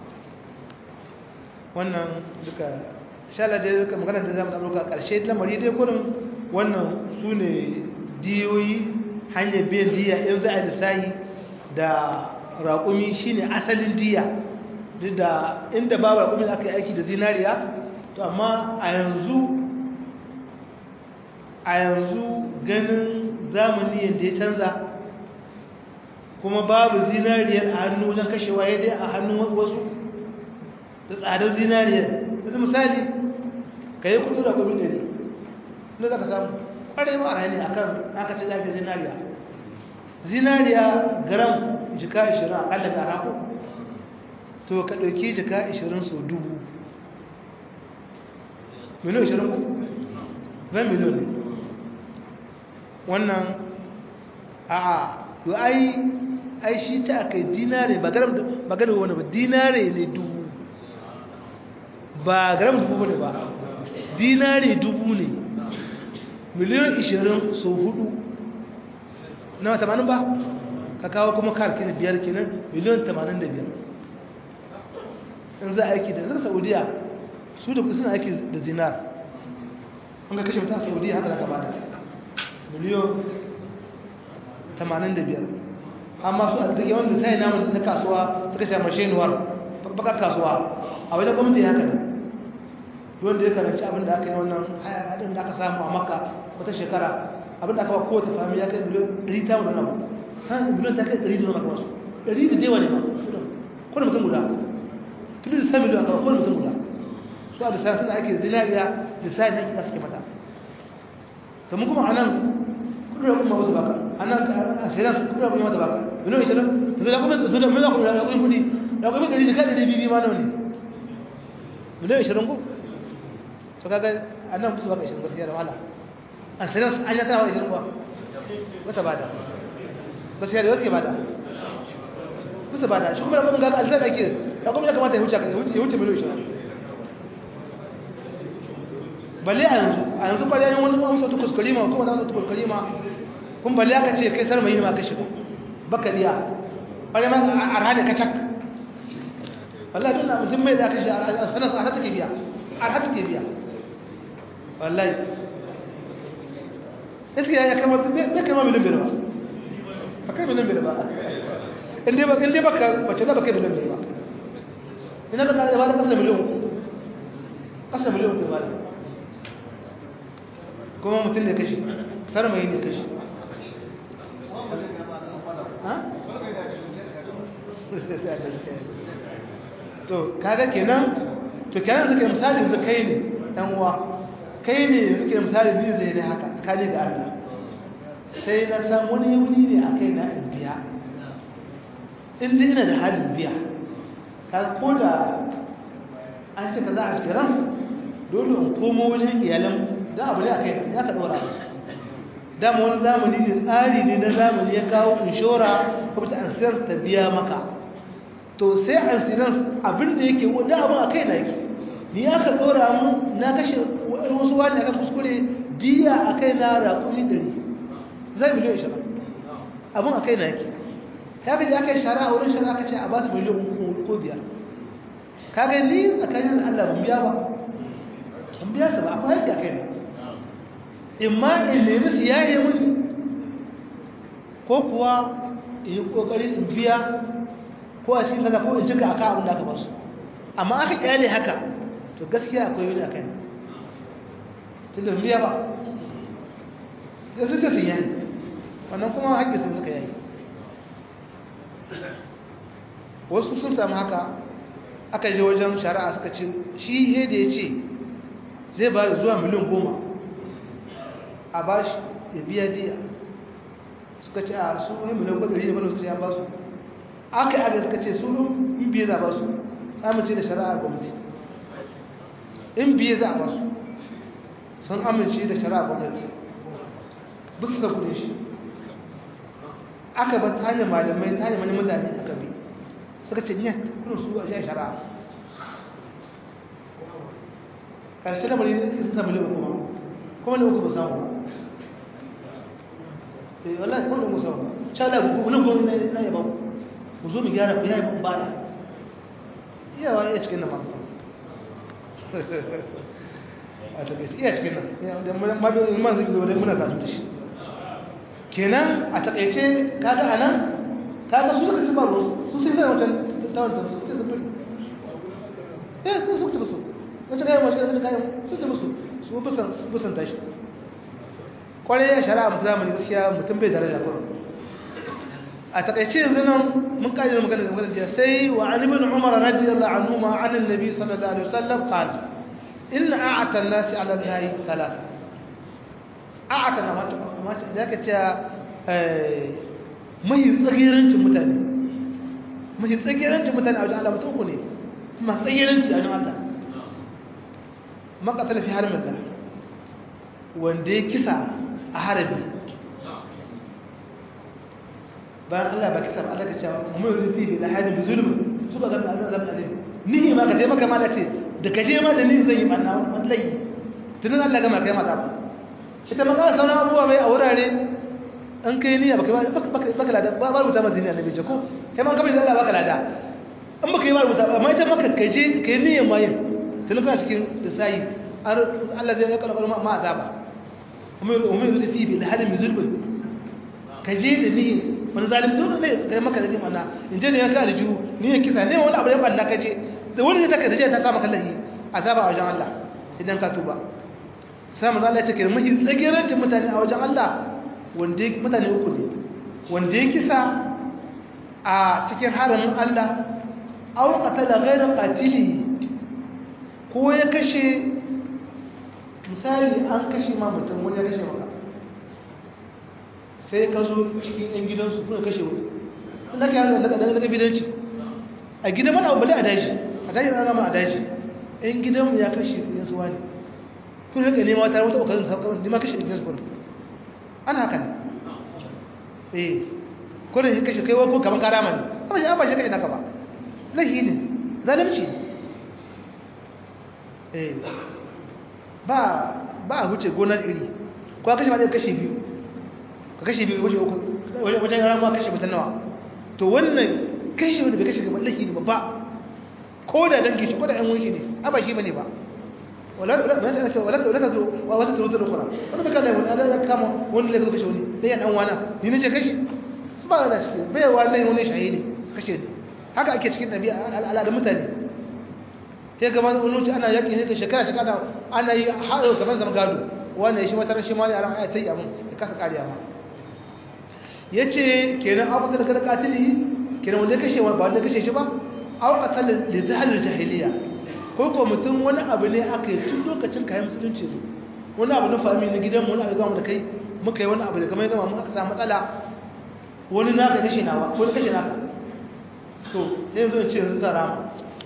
wannan duka shala da duka magana da zamu ɗauka ƙarshe lamari dai kurin wannan su ne diyoyi hanyar biyan diya in za a lissahi da raƙumi shine asalin diya duk da inda babu raƙumi da aka yi aiki da zinariya to amma a yanzu a yanzu ganin zamani yadda ya canza kuma babu zinariyar a hannu wajen kashewa ya dai a hannun wasu da tsadar zinariyar yanzu misali ka yi kudu da kudu ɗari inda za ka samu ƙwarai ma a rayu a kan aka ce zafi zinariya zinariya gram jika 20 a ƙalla ga raku to ka ɗauki jika 20 so dubu miliyan 20 ku? ban miliyan ne wannan a a yi ai ai shi ta aka yi dinare ba garam ba gane wani ba dinare ne dubu ba garam dubu ne ba dinare dubu ne miliyan 20 so hudu na tamanin ba ka kawo kuma kar kenan biyar kenan miliyan 85 in za a aiki da zaka saudiya su da suna aiki da dinar an ga kashe mutum a saudiya haka zaka bada miliyan 85 amma su a duk wanda sai namun na kasuwa suka sha mashinuwar baka kasuwa a wajen gwamnati haka ne wanda ya karanci abin da aka yi wannan haɗin da aka samu a makka wata shekara abin da aka ba kowace fami ya kai miliyan 100 ta wani abu miliyan ta kai 100 da maka wasu 100 da jewa ne ma kuna mutum guda tun da sami miliyan kawai kuna mutum guda su a lissafi suna ake zinariya lissafi na kika suke mata to mun kuma a nan kudura kuma wasu baka a nan a shirin su kudura kuma mata baka miliyan ishirin da zai kuma su da miliyan kuma da kuma kudi da kuma ɗari jika ɗari bibi ma nawa ne miliyan ishirin ko to kaga a nan musu baka ishirin gaskiya da wahala a shirin an yi tana wa ishirin kuwa wata bada gaskiya da wasu ke bada musu bada shi kuma da kuma gaga alzar ake da kuma ya kamata ya wuce ya wuce miliyan ishirin balle a yanzu a yanzu balle yayin wani wani sautu kuskurima ko wani sautu kuskurima kun balle aka ce kai sarmayi ne ma ka shiga bakaliya balle ma a rana ka cak wallahi dole mutum mai da aka shi a sanar a hata ke biya a hata ke biya wallahi iske ya kama bai kama miliyan biyar ba ba kai miliyan biyar ba inda ba inda ba ka bace da ba kai miliyan biyar ba ina da ka ba da kasa miliyan kasa miliyan ba kuma mutum ne kashi sarmayi ne kashi to kaga kenan to kenan suke misali yanzu kai ne ɗan uwa kai ne suke misali biyu zai ne haka tsakani da Allah sai na san wani wuni ne a kai na in biya in dai ina da halin biya ka ko da an ce ka za a kiran dole in komo wajen iyalan da abu ne a kai ya ka ɗora dama wani zamani ne tsari ne na zamani ya kawo inshora kuma ta insurance ta biya maka to sai insurance abinda yake wanda abin a kai na yake ni aka dora mu na kashe wasu wani aka kuskure diya a kai na raƙumi ɗari zai miliyan ishirin abin a kai na yake ta gaji aka yi shara a wurin shara aka ce a ba su miliyan uku ko biyar ka ga ni tsakanin allah ban biya ba ban biya ta ba akwai yake a kai na in ma in nemi su yaye mun ko kuwa in yi kokari in biya ko a cikin kaza ko in cika aka abin da aka basu amma aka kyale haka to gaskiya akwai wani akai tun da biya ba da su ta sun yayi wannan kuma haƙƙi sun suka yayi wasu sun samu haka aka je wajen shari'a suka ce shi he da ya ce zai ba da zuwa miliyan goma a ba shi ya biya diya suka ce a su wani miliyan kwadari da bane suka ce ya ba su aka yi aka suka ce su in biye za a ba su amince da shari'a gwamnati in biye za a ba su sun amince da shari'a gwamnati duk da kudin shi aka ba ta hanyar malamai ta hanyar mutane aka bi suka ce niyan kudin su a shi shari'a karshe da bari ne suka miliyan kuma kuma ne uku ba samu eh wallahi kuma uku samu sha Allah ku nan gobe ne na yaba ku zo mu gyara ku yayi mun bada iya wani iya cikin nan ma a ta gaci iya cikin nan da ma da man zai zo da muna kasu da shi kenan a takaice kaga anan kaga su suka ci ba su sun sai wata tawanta su sai sun eh su suka ci ba su wata kayan mashi wata kayan su ta musu su busan tashi kwarai ya shara a zamani gaskiya mutum bai daraja kuma a takaice yanzu nan mun kaji da magana da magana jiya sai wa an ibn umar radiyallahu anhu ma an annabi sallallahu alaihi wasallam qala inna a'ata an-nasi 'ala allahi thalath a'ata na mata mata zaka ce eh mai tsagirancin mutane mai tsagirancin mutane a wajen Allah mutum ne kuma tsagiranci a wajen Allah makasar fi harbin da wanda ya kisa a harbi bayan Allah ba kisa ba Allah ka ce mai rufi da harbin da zulmi suka zama da zama da nihi ma ka dai maka mala ce da kashe ma da nihi zai yi banna wallahi tunan Allah gama kai mata ita ma kana sauran abubuwa mai a wurare an kai niyya baka baka lada ba ba rubuta mazini annabi ce ko kai ma kamar da Allah baka lada in baka yi ba rubuta amma ita maka kaje kai niyyar ma yin tun kana cikin lissayi Allah zai yakala kalma ma azaba umar umar da fi bil halim zulbul kaje da ni wani zalim to ne kai maka da mana in je ne ya ka da ju ni ya kisa ne wani abu da banna kaje da wani da take da ta sa maka lahi azaba a wajen Allah idan ka tuba sai manzo Allah ya ce kai muhi tsagirancin mutane a wajen Allah wanda mutane uku ne wanda ya kisa a cikin haramin Allah aw qatala ghayra qatilihi ko ya kashe misali an kashe ma mutum wani ya kashe maka sai ka zo cikin yan gidansu kuna kashe wani na ka yana daga bidanci a gidan mana bale a daji a daji na zama a daji yan gidanmu ya kashe yan suwa ne kun rika nema tare wata ƙoƙarin sauƙa wani ma kashe yan gidansu kuna ana haka ne eh kodin ya kashe kaiwa ko kamar karama ne amma shi an ba shi kashe naka ba lahi ne zalimci eh ba ba a wuce gonar iri ko kashe ma ɗaya kashe biyu ka kashe biyu kashe uku wajen yara ma kashe mutum nawa to wannan kashe wanda bai kashe gaba lahi ne ba ko da dangi shi ko da ƴan wunshi ne a ba shi bane ba wala wala wala wala wala wala wasu turu turu kura wani bai kallai wani ya kama wani lai kashe wani dai ya dan wana ni nace kashe su ba da ciki bai wallahi wani shahidi kashe haka ake cikin ɗabi'a al'adun mutane sai gaba wani wuce ana yaƙi sai ka shekara cika ana ana yi haɗo kamar zama gado wanda ya shi wata rashin mali a ran ayatai abin ya kasa ƙariya ma ya ce kenan abu da kada katili kenan wanda ya kashe ba wanda ya kashe shi ba au qatal li zahl jahiliya ko ko mutum wani abu ne aka yi tun lokacin kayan musulunci zo wani abu na fami na gidan mu wani abu gama da kai muka yi wani abu da kamar gama mu aka samu matsala wani naka kashe nawa wani kashe naka to sai yanzu in ce yanzu zara ma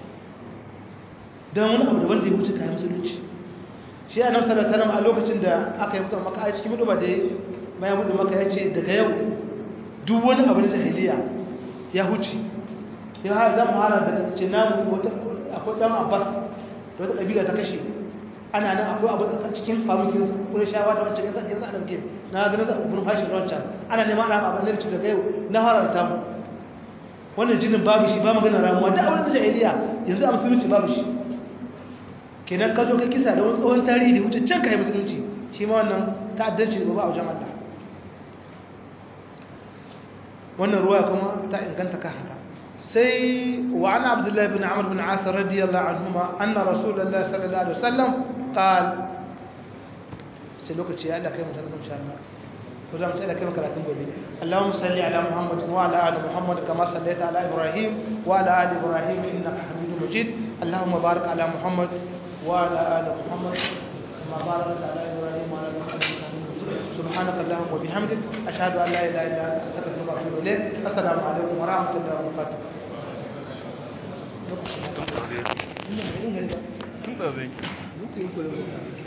don wani abu da wanda ya wuce kayan musulunci shi a nan sanar sanar a lokacin da aka yi mutum maka a cikin mutuba da bayan buɗe maka ya ce daga yau duk wani abin jahiliya ya huce ya har zan hana daga ce namu akwai ɗan abbas da wata ƙabila ta kashe ana nan akwai abu a cikin famukin kuma shawa da wancan yanzu yanzu a ɗauke na ganin za a kuma fashin wancan ana neman ana abin da daga yau na hararta mu wannan jinin babu shi ba magana ramuwa da abin da jahiliya yanzu a musulunci babu shi kenan ka zo ka kisa da wani tsohon tarihi da wuce can ka yi musulunci shi ma wannan ta'addanci da ba a wajen Allah wannan ruwa kuma ta inganta ka haka sai wa ana abdullahi bin amr bin as radiyallahu anhuma anna rasulullahi sallallahu alaihi wasallam qal sai lokaci ya Allah kai mutum insha Allah ko za mu tsaya kai karatun gobe Allahumma salli ala Muhammad wa ala ali Muhammad kama sallaita ala Ibrahim wa ala ali Ibrahim innaka Hamidum Majid Allahumma barik ala Muhammad wa ala ali Muhammad kama barakta ala Ibrahim wa ala ali Muhammad سبحانك اللهم وبحمدك أشهد أن لا إله إلا أنت أستغفرك وأتوب إليك السلام عليكم ورحمة الله وبركاته